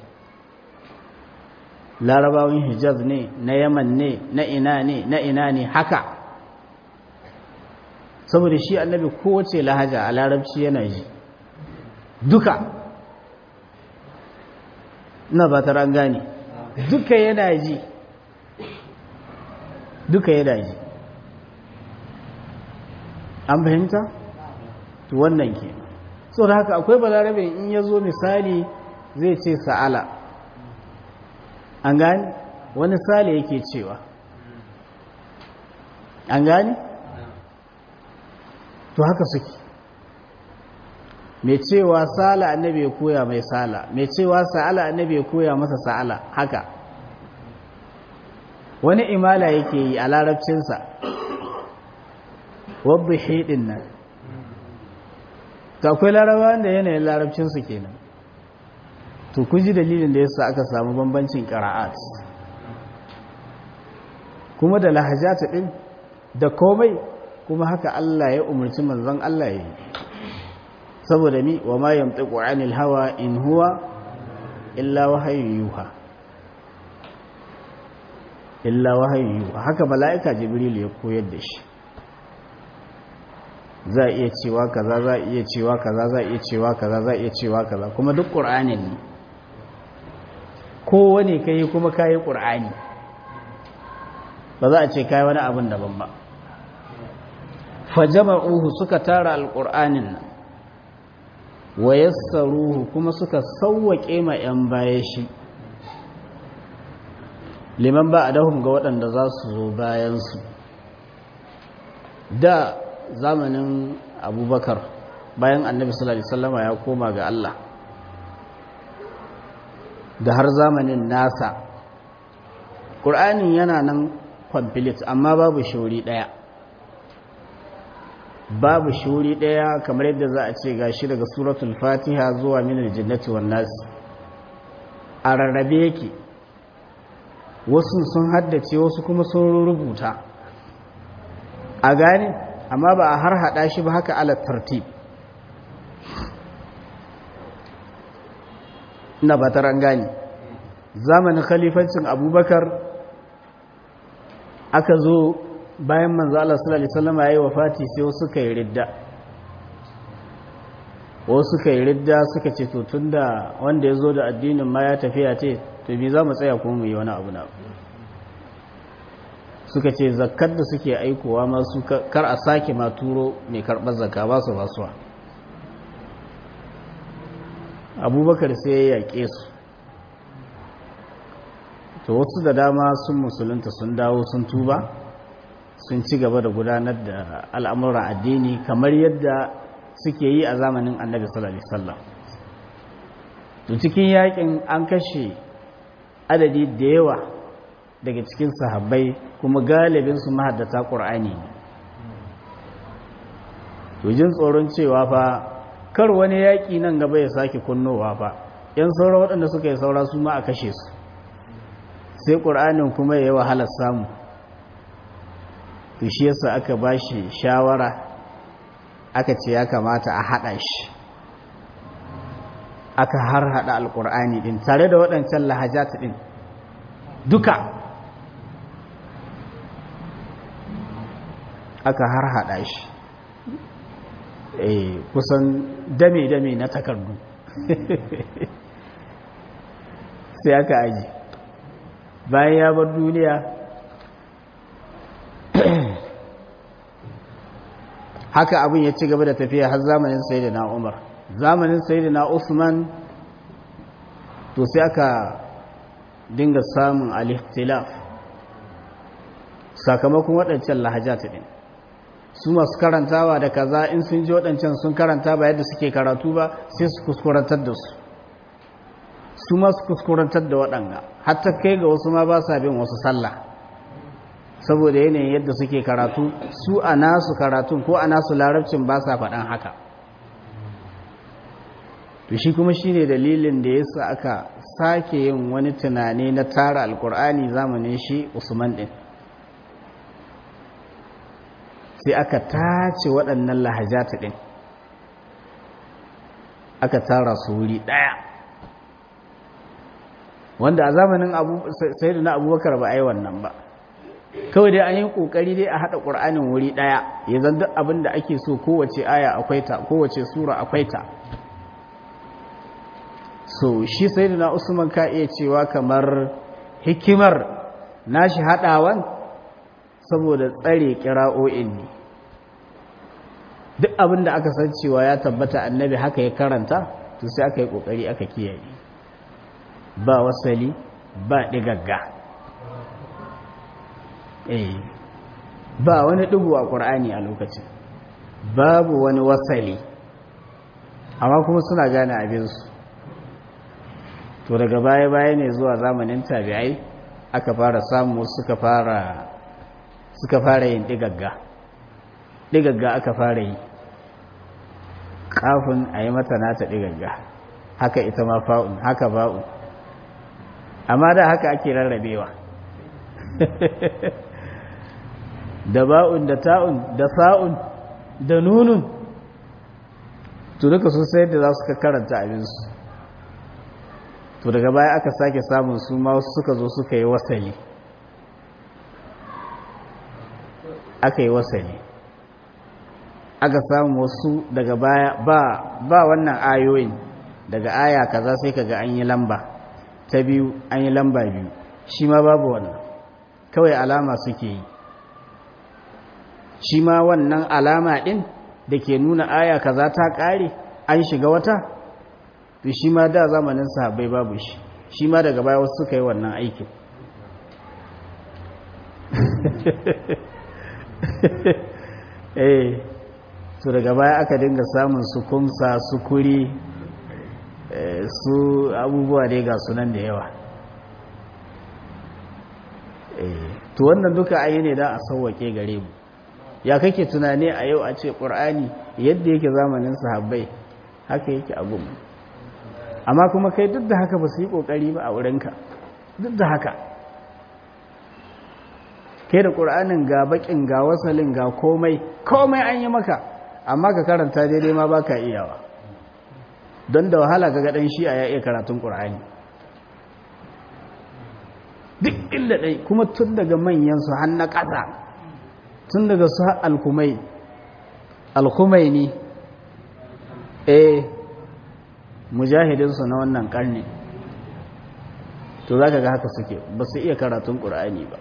larabawan hijaz ne na yaman ne na ina ne na ina ne haka saboda shi annabi kowace lahaja a larabci yana ji duka ina ba ta gane duka yana ji duka yana ji an fahimta? to wannan ke so da haka akwai balarabe in ya zo misali zai ce sa'ala an gani wani sale yake cewa an gani to haka suke mai cewa sala annabi ya koya mai sala mai cewa sa'ala annabi ya koya masa sa'ala haka wani imala yake yi a larabcinsa wadda hidin nan ta akwai larabawan da yanayin larabcinsu kenan to ku ji dalilin da yasa aka samu bambancin qira'at kuma da lahajata din da komai kuma haka Allah ya umarci manzon Allah yi saboda mi wa ma yamtiqu anil hawa in huwa illa wahyu yuha illa wahyu yuha haka mala'ika jibril ya koyar da shi za a iya cewa kaza za a iya cewa kaza za a iya cewa kaza za a iya cewa kaza kuma duk qur'anin ne kowane ka yi kuma ka yi ƙur'ani ba za a ce ka yi wani abin daban ba fajama'uhu suka tara alƙur'anin nan wa yassaruhu kuma suka sauwaƙe ma 'yan baya shi liman ba a dahun ga waɗanda za su zo bayansu da zamanin abubakar bayan annabi sallallahu alaihi wasallama ya koma ga Allah da har zamanin nasa ƙur'anin yana nan kwamfilit amma babu shuri ɗaya babu shuri ɗaya kamar yadda za a ce gashi daga suratul fatiha zuwa minar jinnati wannan a rarrabe yake wasu sun haddace wasu kuma sun rubuta a gane amma ba a har hada shi ba haka ala tartib ina ba ta gane zamanin khalifancin abubakar aka zo bayan manzo Allah sallallahu alaihi wasallam yayi wafati sai wasu suka yi ridda wasu suka yi ridda suka ce to tunda wanda ya zo da addinin ma ya tafiya ce to me za mu tsaya kuma mu yi wani abu na suka ce zakkar da suke aikowa masu kar a sake ma turo mai karɓar zakka ba su basuwa abubakar sai ya yaƙe su to wasu da dama sun musulunta sun dawo sun tuba sun ci gaba da gudanar da al'amuran addini kamar yadda suke yi a zamanin annabi sallallahu alaihi wasallam to cikin yakin an kashe adadi da yawa daga cikin sahabbai kuma galibin su mahaddata qur'ani ne to jin tsoron cewa fa kar wani yaki nan gaba ya sake kunnowa fa yan saura waɗanda suka yi saura su ma a kashe su sai qur'anin kuma yayi wahalar samu to shi yasa aka bashi shawara aka ce ya kamata a haɗa shi aka har haɗa alƙur'ani ɗin tare da waɗancan lahajat ɗin duka aka har haɗa shi eh kusan dame-dame na takardu sai aka aji bayan ya bar duniya haka abin ya ci gaba da tafiya har zamanin sayyidina Umar zamanin sayyidina Usman to sai aka dinga samun al-ikhtilaf sakamakon waɗancan lahajat din su masu karantawa da kaza in sun ji waɗancan sun karanta ba yadda suke karatu ba sai su kuskurantar da su su masu kuskurantar da waɗanga hatta kai ga wasu ma ba sa bin wasu sallah saboda yanayin yadda suke karatu su a nasu karatun ko a nasu larabcin ba sa faɗan haka to shi kuma shi ne dalilin da yasa aka sake yin wani tunani na tara alkur'ani zamanin shi usman ɗin sai aka tace waɗannan lahajata ɗin aka tara su wuri ɗaya wanda a zamanin sai na abubakar ba a yi wannan ba kawai dai an yi kokari dai a hada qur'anin wuri daya ya zan duk abin da ake so kowace aya akwai ta kowace sura akwai ta so shi sayyidina usman ka iya cewa kamar hikimar nashi hadawan saboda tsare kira'o'in ne duk abin da aka san cewa ya tabbata annabi haka ya karanta to sai aka yi kokari aka kiyaye ba wasali ba digagga eh ba wani dubu a ƙur'ani a lokacin babu wani wasali amma kuma suna gane abinsu to daga baya-baya ne zuwa zamanin tabi'ai aka fara samu suka fara suka fara yin digagga digagga aka fara yi kafin a yi mata nata digagga haka ita ma fa'un haka ba'un amma da haka ake rarrabewa da ba'un da ta'un da sa'un da nunun to duka sun sayar da za su karanta abinsu to daga baya aka sake samun su ma suka zo suka yi wasali aka yi wasali aka samu wasu daga baya ba ba wannan ayoyin daga aya kaza sai kaga an yi lamba ta biyu an yi lamba biyu shi ma babu wannan kawai alama suke yi shi ma wannan alama ɗin da ke nuna aya kaza ta ƙare an shiga wata to shi ma da zamanin sahabbai babu shi shi ma daga baya wasu suka yi wannan aikin eh to daga baya aka dinga samun su kumsa su kuri su abubuwa dai ga sunan da yawa to wannan duka ayi ne don a sauwake gare mu ya kake tunani a yau a ce ƙur'ani yadda yake zamanin sahabbai haka yake a gumu amma kuma kai duk da haka ba su yi ƙoƙari ba a wurinka duk da haka kai da ƙur'anin ga baƙin ga wasalin ga komai komai an yi maka amma ka karanta daidai ma ba ka iyawa don da wahala ga gaɗan shi a ya iya karatun ƙur'ani duk inda ɗai kuma tun daga manyansu har na ƙasa sun daga su alkumai alkumaini eh mujahidinsu na wannan karni to za ka ga haka suke ba su iya karatun ƙura'ani ba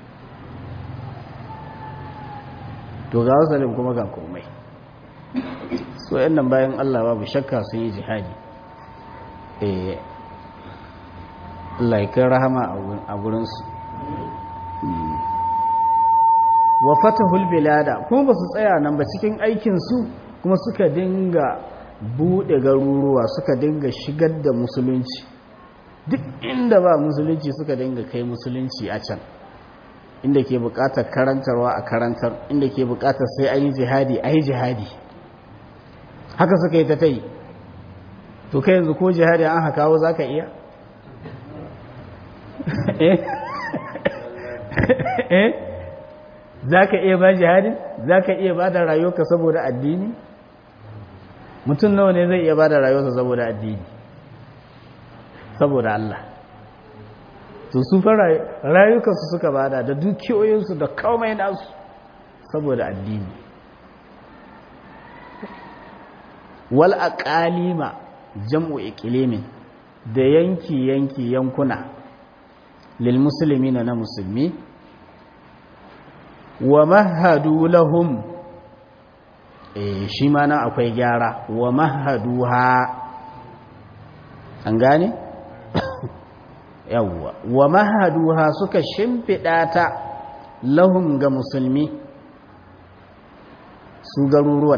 to ga wasalin kuma ga komai so yan nan bayan allah babu shakka sun yi jihadi eh laikin rahama a gurinsu wa fatahul bilada kuma ba su tsaya nan ba cikin aikinsu kuma suka dinga buɗe garuruwa suka dinga shigar da musulunci duk inda ba musulunci suka dinga kai musulunci a can inda ke buƙatar karantarwa a karantar inda ke buƙatar sai an yi jihadi a yi jihadi haka suka yi ta ta yi to kai yanzu ko jihadi an hakawo za ka iya eh za ka iya ba jihadin za ka iya ba da rayuwarka saboda addini mutum nawa ne zai iya ba da rayuwarsa saboda addini saboda Allah to su fa rayukansu suka bada da dukiyoyinsu da komai nasu saboda addini wal aqalima jam'u iqlimin da yanki yanki yankuna lil muslimina na musulmi wa mahadu lahum eh shi ma nan akwai gyara wa mahaduha an gane yawwa wa mahaduha suka shimfida ta lahum ga musulmi su garuruwan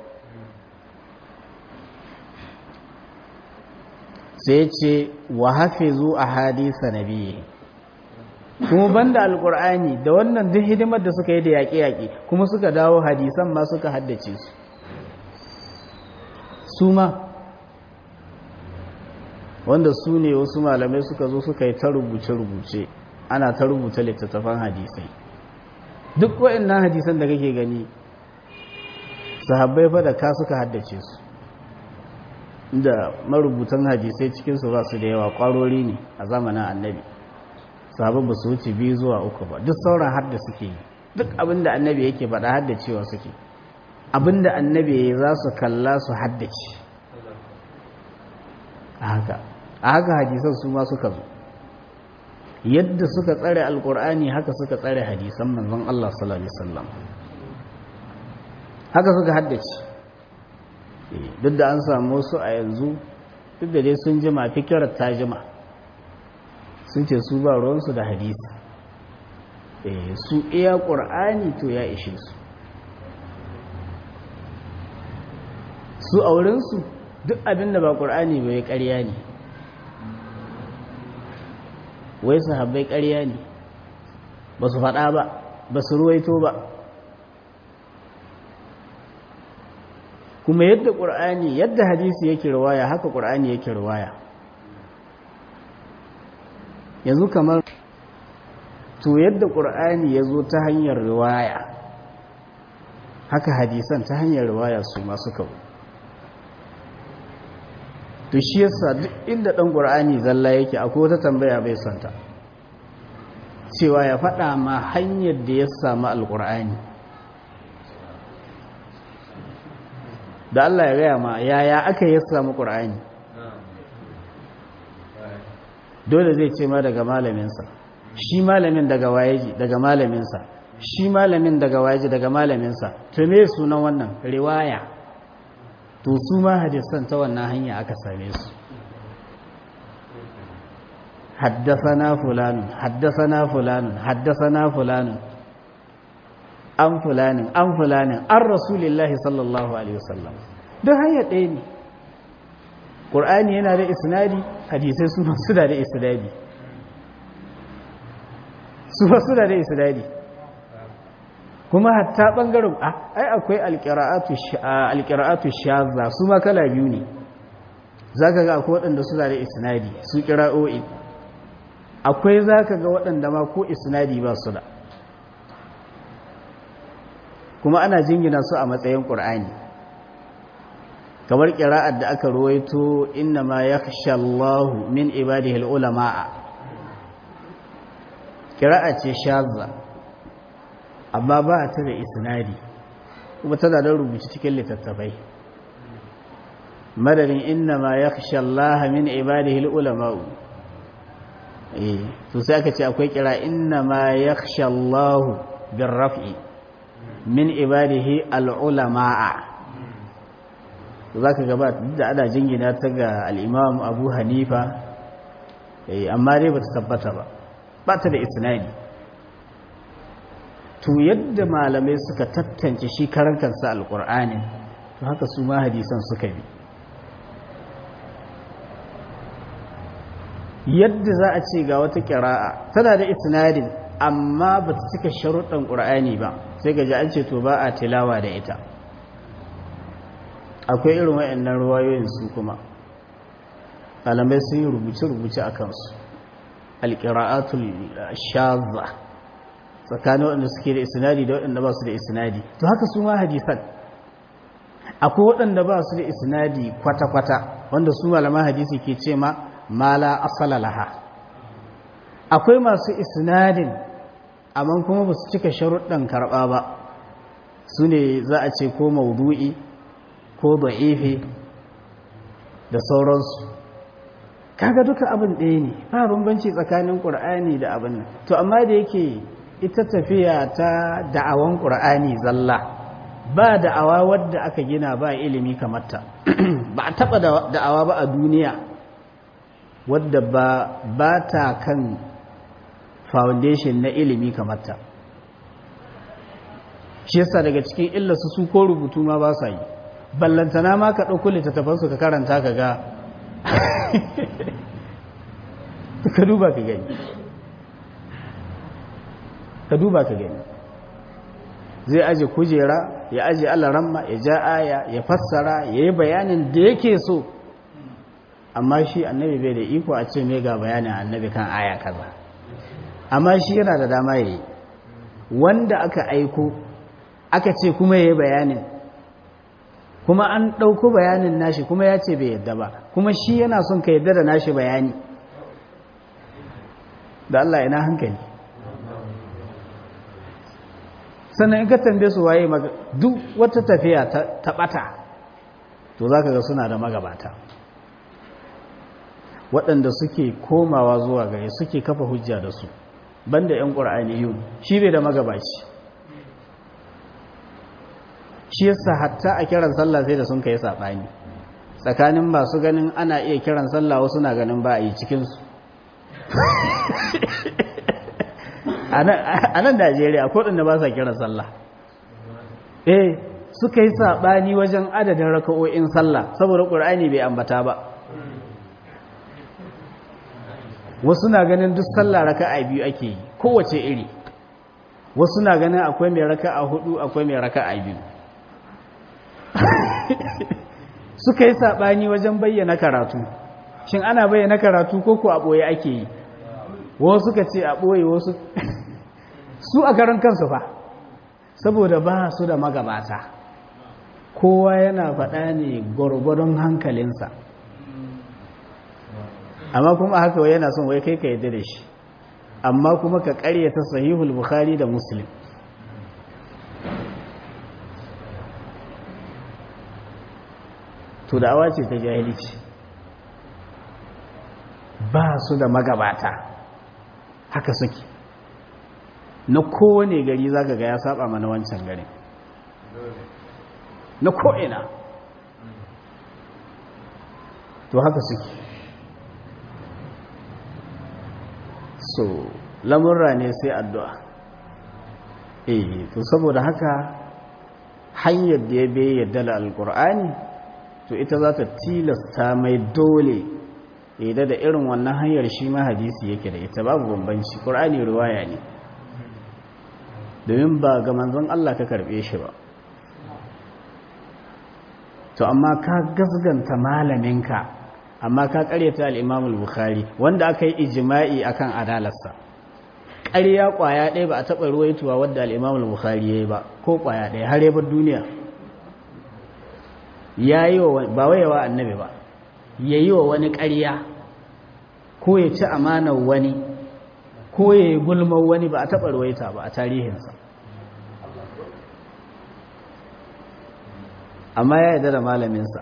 sai ce wa hafizu a hadisa nabiyyi kuma banda alkur'ani da wannan duk hidimar da suka yi da yaƙe-yaƙe kuma suka dawo hadisan ma suka haddace su su ma wanda su ne wasu malamai suka zo suka yi ta rubuce-rubuce ana ta rubuta littattafan hadisai duk waɗannan hadisan da kake gani sahabbai fa da ka suka haddace su da marubutan hadisai cikinsu ba su da yawa ƙwarori ne a zamanin annabi sahabbai ba su wuce biyu zuwa uku ba duk sauran hadda suke yi duk abinda annabi yake faɗa haddacewa suke abinda annabi ya za su kalla su haddace a haka a haka hadisan su ma suka zo yadda suka tsare alkur'ani haka suka tsare hadisan manzon Allah sallallahu alaihi wasallam haka suka haddace duk da an samu su a yanzu duk da dai sun jima fikirar ta jima sun ce su ba ruwansu da hadisi su iya ƙur'ani to ya ishe su su a wurinsu duk abin da ba ƙur'ani bai ƙarya ne wai sahabbai ƙarya ne ba su faɗa ba ba su ruwaito ba kuma yadda ƙur'ani yadda hadisi yake ruwaya haka ƙur'ani yake ruwaya yanzu kamar to yadda ƙur'ani ya zo ta hanyar riwaya haka hadisan ta hanyar riwaya su masu kawo to shi yasa duk inda ɗan ƙur'ani zalla yake akwai wata tambaya bai santa cewa ya faɗa ma hanyar da ya samu alƙur'ani da Allah ya gaya ma yaya aka yi samu ƙur'ani dole zai ce ma daga malaminsa shi malamin daga wayeji daga malaminsa shi malamin daga wayeji daga malaminsa to me sunan wannan riwaya to su ma hadisan ta wannan hanya aka same su haddasana fulanun haddasana fulanun haddasana fulanun an fulanin an fulanin an rasulillahi sallallahu alaihi wasallam don hanya ɗaya ne ƙur'ani yana da isnadi hadisai su masu da da isnadi su masu da da isnadi kuma hatta ɓangaren ai akwai alƙira'atu shazza su ma kala biyu ne za ka ga akwai waɗanda su da da isnadi su ƙira'o'i akwai za ka ga waɗanda ma ko isnadi ba su da kuma ana jingina su a matsayin ƙur'ani kamar ƙira'ar da aka ruwaito inna ma ya Allahu min ibadihi ulama'a ƙira'a ce shazza amma ba ta da isnadi kuma tana da rubuci cikin littattafai madadin inna ma ya Allah min ibadihi ulama'u eh to sai aka ce akwai kira inna ma ya Allah bin raf'i min ibadihi al'ulama'a za ka gaba da ana jingina ta ga al'imam abu hanifa amma dai ba ta tabbata ba ba ta da isnadi to yadda malamai suka tattance shi karan kansa alƙur'anin to haka su ma hadisan suka bi yadda za a ce ga wata ƙira'a tana da isnadin amma ba ta cika sharuɗan ƙur'ani ba sai gaji an ce to ba a tilawa da ita akwai irin waɗannan ruwayoyin su kuma malamai sun yi rubuce-rubuce a kansu alƙira'atul shazza tsakanin waɗanda suke da isnadi da waɗanda ba su da isnadi to haka su ma hadisan akwai waɗanda ba su da isnadi kwata-kwata wanda su malaman hadisi ke ce ma mala asala laha akwai masu isnadin amma kuma ba su cika sharuɗan karɓa ba su ne za a ce ko maudu'i ko da'ifi da sauransu kaga duka abin ɗaya ne ba bambanci tsakanin ƙur'ani da abin nan to amma da yake ita tafiya ta da'awan ƙur'ani zalla ba da'awa wadda aka gina ba ilimi kamar ta ba a taɓa da'awa ba a duniya wadda ba ba ta kan foundation na ilimi kamar ta shi yasa daga cikin illarsu su ko rubutu ma ba sa yi ballantana ma ka ɗauko littattafansu ka karanta ka ga ka duba ka gani ka duba ka gani zai aje kujera ya aje alaramma ya ja aya ya fassara ya yi bayanin da yake so amma shi annabi bai da iko a ce mai ga bayanin annabi kan aya kaza amma shi yana da dama ya yi wanda aka aiko aka ce kuma ya yi bayanin kuma an ɗauko bayanin nashi kuma ya ce bai yadda ba kuma shi yana son ka yadda da nashi bayani da Allah ina hankali sannan in ka tambaye su waye duk wata tafiya ta ɓata to za ka ga suna da magabata waɗanda suke komawa zuwa gare suke kafa hujja da su banda 'yan ƙur'ani shi bai da magabaci shi yasa hatta a kiran sallah sai da sun kai saɓani tsakanin masu ganin ana iya kiran sallah wasu na ganin ba a yi cikinsu a nan najeriya ko ɗanda ba sa kiran sallah eh suka yi saɓani wajen adadin raka'o'in sallah saboda ƙur'ani bai ambata ba wasu na ganin duk sallah raka'a biyu ake yi kowace iri wasu na ganin akwai mai raka'a hudu akwai mai raka'a biyu suka yi saɓani wajen bayyana karatu shin ana bayyana karatu ko ko a ɓoye ake yi wasu suka ce a ɓoye wasu su a karan kansu fa saboda ba su da magabata kowa yana faɗa ne gwargwadon hankalinsa amma kuma haka wai yana son wai kai ka yadda da shi amma kuma ka ƙaryata sahihul bukhari da muslim to da'awa ce ta jahilci ba su da magabata haka suke na kowane gari za ga ya saba mana wancan garin na ko'ina to haka suke so lamurra ne sai addu'a eh to saboda haka hanyar da ya bai yadda da alkur'ani to ita za ta tilasta mai dole yadda da irin wannan hanyar shi ma hadisi yake da ita babu bambanci ƙur'ani ruwaya ne domin ba ga manzon Allah ka karɓe shi ba to amma ka gasganta malaminka amma ka ƙaryata al'imamul bukhari wanda aka yi ijima'i akan adalarsa ƙarya ƙwaya ɗaya ba a taɓa ruwaituwa wadda al'imamul bukhari ya yi ba ko ƙwaya ɗaya har yabar duniya ya yi wa ba wayewa annabi ba ya yi wa wani ƙarya ko ya ci amanar wani ko ya yi gulmar wani ba a taɓa ruwaita ba a tarihinsa amma ya yarda da malaminsa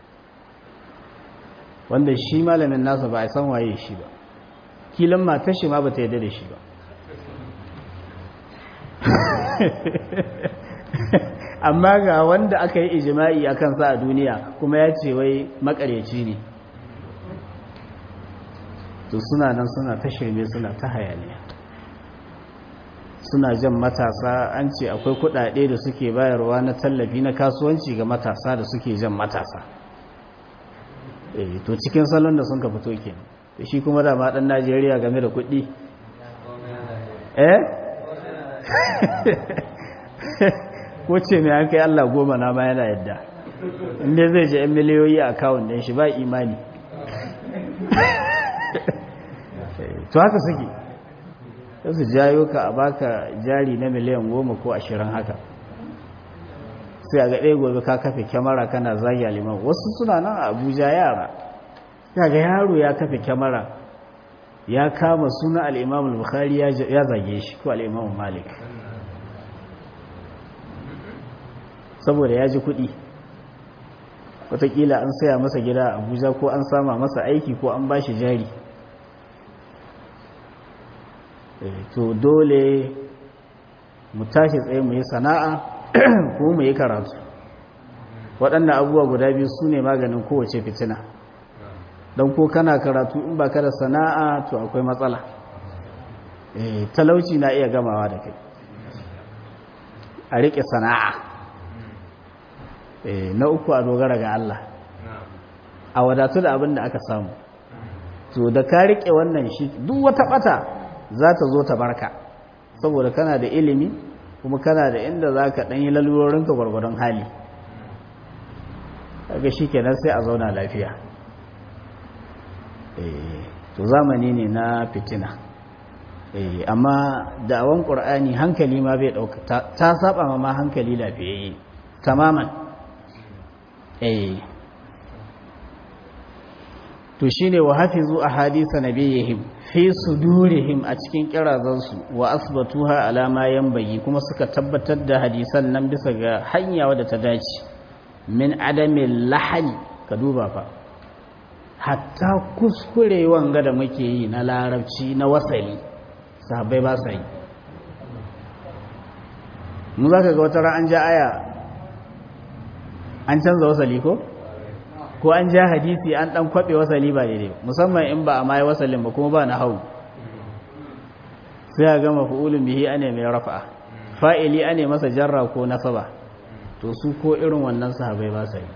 wanda shi malamin nasa ba a san waye shi ba kilan matar shi ma ba ta yarda da shi ba amma ga wanda aka yi ijima'i a kansa a duniya kuma ya ce wai makareci ne to suna nan suna ta shirme suna ta hayaniya suna jan matasa an ce akwai kudade da suke bayarwa na tallafi na kasuwanci ga matasa da suke jan matasa to cikin salon da sun ka fito ke da shi kuma da dan najeriya game da kudi eh ko ce mai an kai allah goma na ma yana yadda inda zai je 'yan miliyoyi a kawun ɗin shi ba imani to haka suke sai su jayo ka a baka jari na miliyan goma ko ashirin haka sai a ga ɗaya gobe ka kafe kyamara kana zagi liman wasu suna nan a abuja yara ya ga yaro ya kafe kyamara ya kama suna al'imam bukhari ya zage shi ko al'imam malik saboda ya ji kuɗi watakila an saya masa gida a abuja ko an sama masa aiki ko an ba shi jari to dole mu tashi tsaye mu yi sana'a ko mu yi karatu waɗannan abubuwa guda biyu su ne maganin kowace fitina don ko kana karatu in ba ka da sana'a to akwai matsala talauci na iya gamawa da kai a riƙe sana'a na uku a dogara ga Allah a wadatu da abin da aka samu to da ka riƙe wannan shi duk wata ɓata za ta zo ta barka saboda kana da ilimi kuma kana da inda za ka ɗanyi lalurorinka gwargwadon hali daga shi kenan sai a zauna lafiya to zamani ne na fitina amma da'awan ƙur'ani hankali ma bai ɗauka ta saba ma hankali lafiyayye tamaman to shine wa hafizu ahadisa nabiyihim fi sudurihim a cikin kirazansu wa asbatuha ala ma yanbaghi kuma suka tabbatar da hadisan nan bisa ga hanya wadda ta dace min adamin lahani ka duba fa hatta kuskure wanga da muke yi na larabci na wasali sahabbai ba sa yi mu za ka ga wata ran an ja aya an canza wasali ko ko an ja hadisi an dan kwabe wasali ba daidai musamman in ba a mai wasalin ba kuma ba na hau sai a gama fa'ulun bihi ane mai rafa'a fa'ili ane masa jarra ko nasaba to su ko irin wannan sahabai ba sai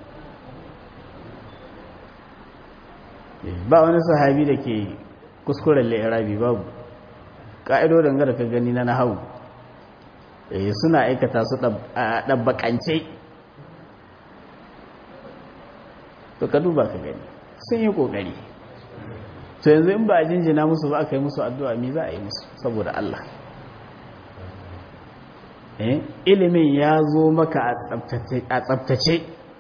ba wani sahabi da ke kuskuren la'irabi babu ka'idodin ga da ka gani na nahawu suna aikata su ɗabbaƙance to ka duba ka gani sun yi kokari to yanzu in ba a jinjina musu ba aka yi musu addu'a mi za a yi musu saboda Allah ilimin ya zo maka a tsabtace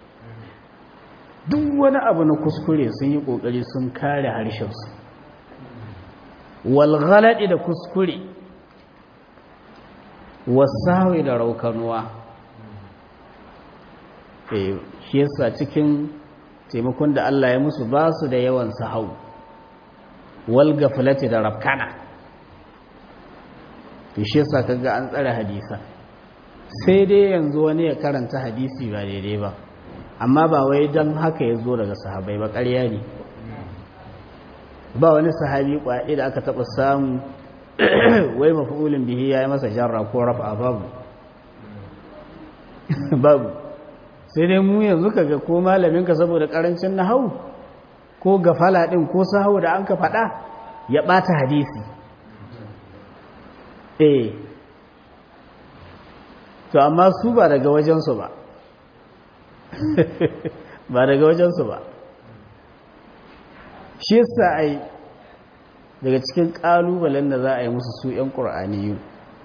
duk wani abu na kuskure sun yi kokari sun kare harshensu walgalaɗi da kuskure wasawi da raukanuwa shi yasa cikin taimakon da Allah ya musu ba su da yawan sahau wal gaflati da rafkana to shi yasa kaga an tsare hadisa sai dai yanzu wani ya karanta hadisi ba daidai ba amma ba wai don haka ya zo daga sahabai ba ƙarya ne ba wani sahabi kwaɗi da aka taɓa samu wai mafi'ulin bihi ya yi masa jarra ko rafa babu babu sai dai mu yanzu kaga ko malaminka saboda karancin nahau ko gafala din ko sahau da an ka faɗa ya ɓata hadisi eh to amma su ba daga wajensu ba ba daga wajensu ba shi yasa ai daga cikin ƙalubalen da za a yi musu su 'yan ƙur'aniyu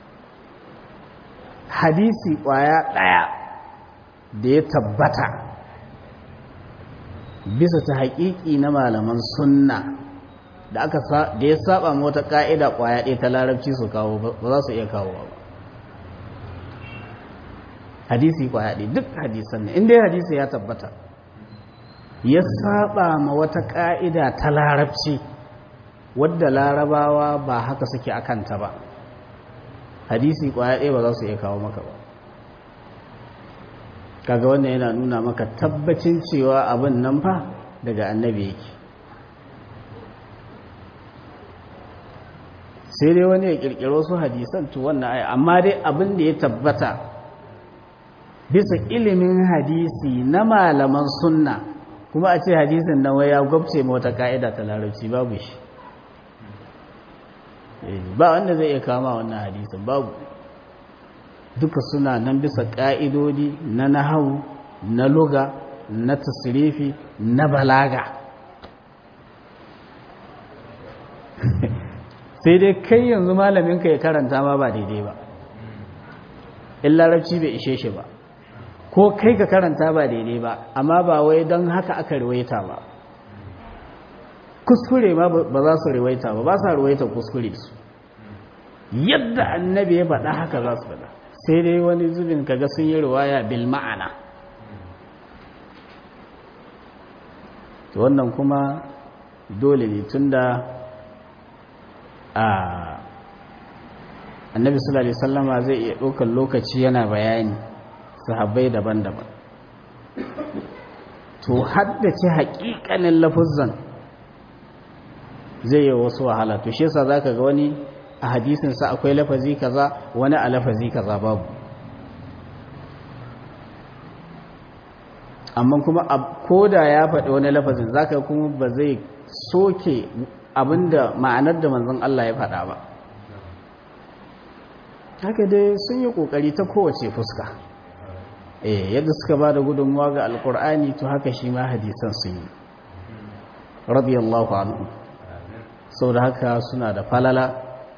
hadisi ƙwaya ɗaya da ya tabbata bisa ta haƙiƙi na malaman sunna da aka da ya saba wata ƙa'ida ƙwaya ɗaya ta larabci su kawo ba za su iya kawo ba hadisi kwaya ɗaya duk hadisan ne inda hadisi ya tabbata ya saba ma wata ƙa'ida ta larabci wadda larabawa ba haka suke a kanta ba hadisi kwaya ɗaya ba za su iya kawo maka ba kaga wannan yana nuna maka tabbacin cewa abin nan fa daga annabi yake sai dai wani ya kirkiro su hadisan to wannan ai amma dai abin da ya tabbata bisa ilimin hadisi na malaman sunna kuma a ce hadisin nan wai ya gwabce ma wata ka'ida ta larabci babu shi ba wanda zai iya kama wannan hadisin babu duka suna nan bisa ƙa'idodi na nahawu na luga na tasirifi na balaga sai dai kai yanzu malaminka ya karanta ma ba daidai ba in larabci bai ishe shi ba ko kai ka karanta ba daidai ba amma ba wai don haka aka riwaita ba kuskure ma ba za su riwaita ba ba sa riwaita kuskure su yadda annabi ya faɗa haka za su faɗa sai dai wani zubin kaga sun yi riwaya bil ma'ana wannan kuma dole ne tunda a annabi sallallahu alaihi wasallama zai iya ɗaukar lokaci yana bayani sahabbai daban-daban to haddace haƙiƙanin lafuzan zai yi wasu wahala to shi yasa zaka ga wani a hadisinsa akwai lafazi kaza wani a lafazi kaza babu amma kuma koda ya faɗi wani lafazin zaka kuma ba zai soke abinda ma'anar da manzon Allah ya faɗa ba haka dai sun yi ƙoƙari ta kowace fuska eh yadda suka ba da gudunmuwa ga alkur'ani to haka shi ma hadisan sun yi radiyallahu anhu sau da haka suna da falala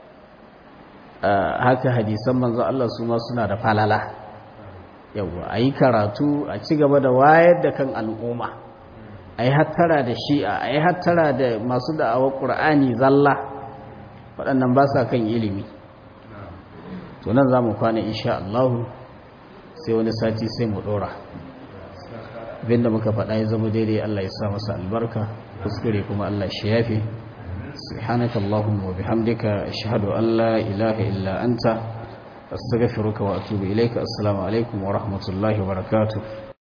haka hadisan manzo Allah su ma suna da falala yawa a yi karatu a ci gaba da wayar da kan al'umma a yi hattara da shi'a a yi hattara da masu da'awar ƙur'ani zalla waɗannan ba sa kan ilimi to nan za mu kwana insha Allah sai wani sati sai mu ɗora abinda muka faɗa ya zama daidai Allah ya sa masa albarka kuskure kuma Allah shi yafe سبحانك اللهم وبحمدك أشهد أن لا إله إلا أنت أستغفرك وأتوب إليك السلام عليكم ورحمة الله وبركاته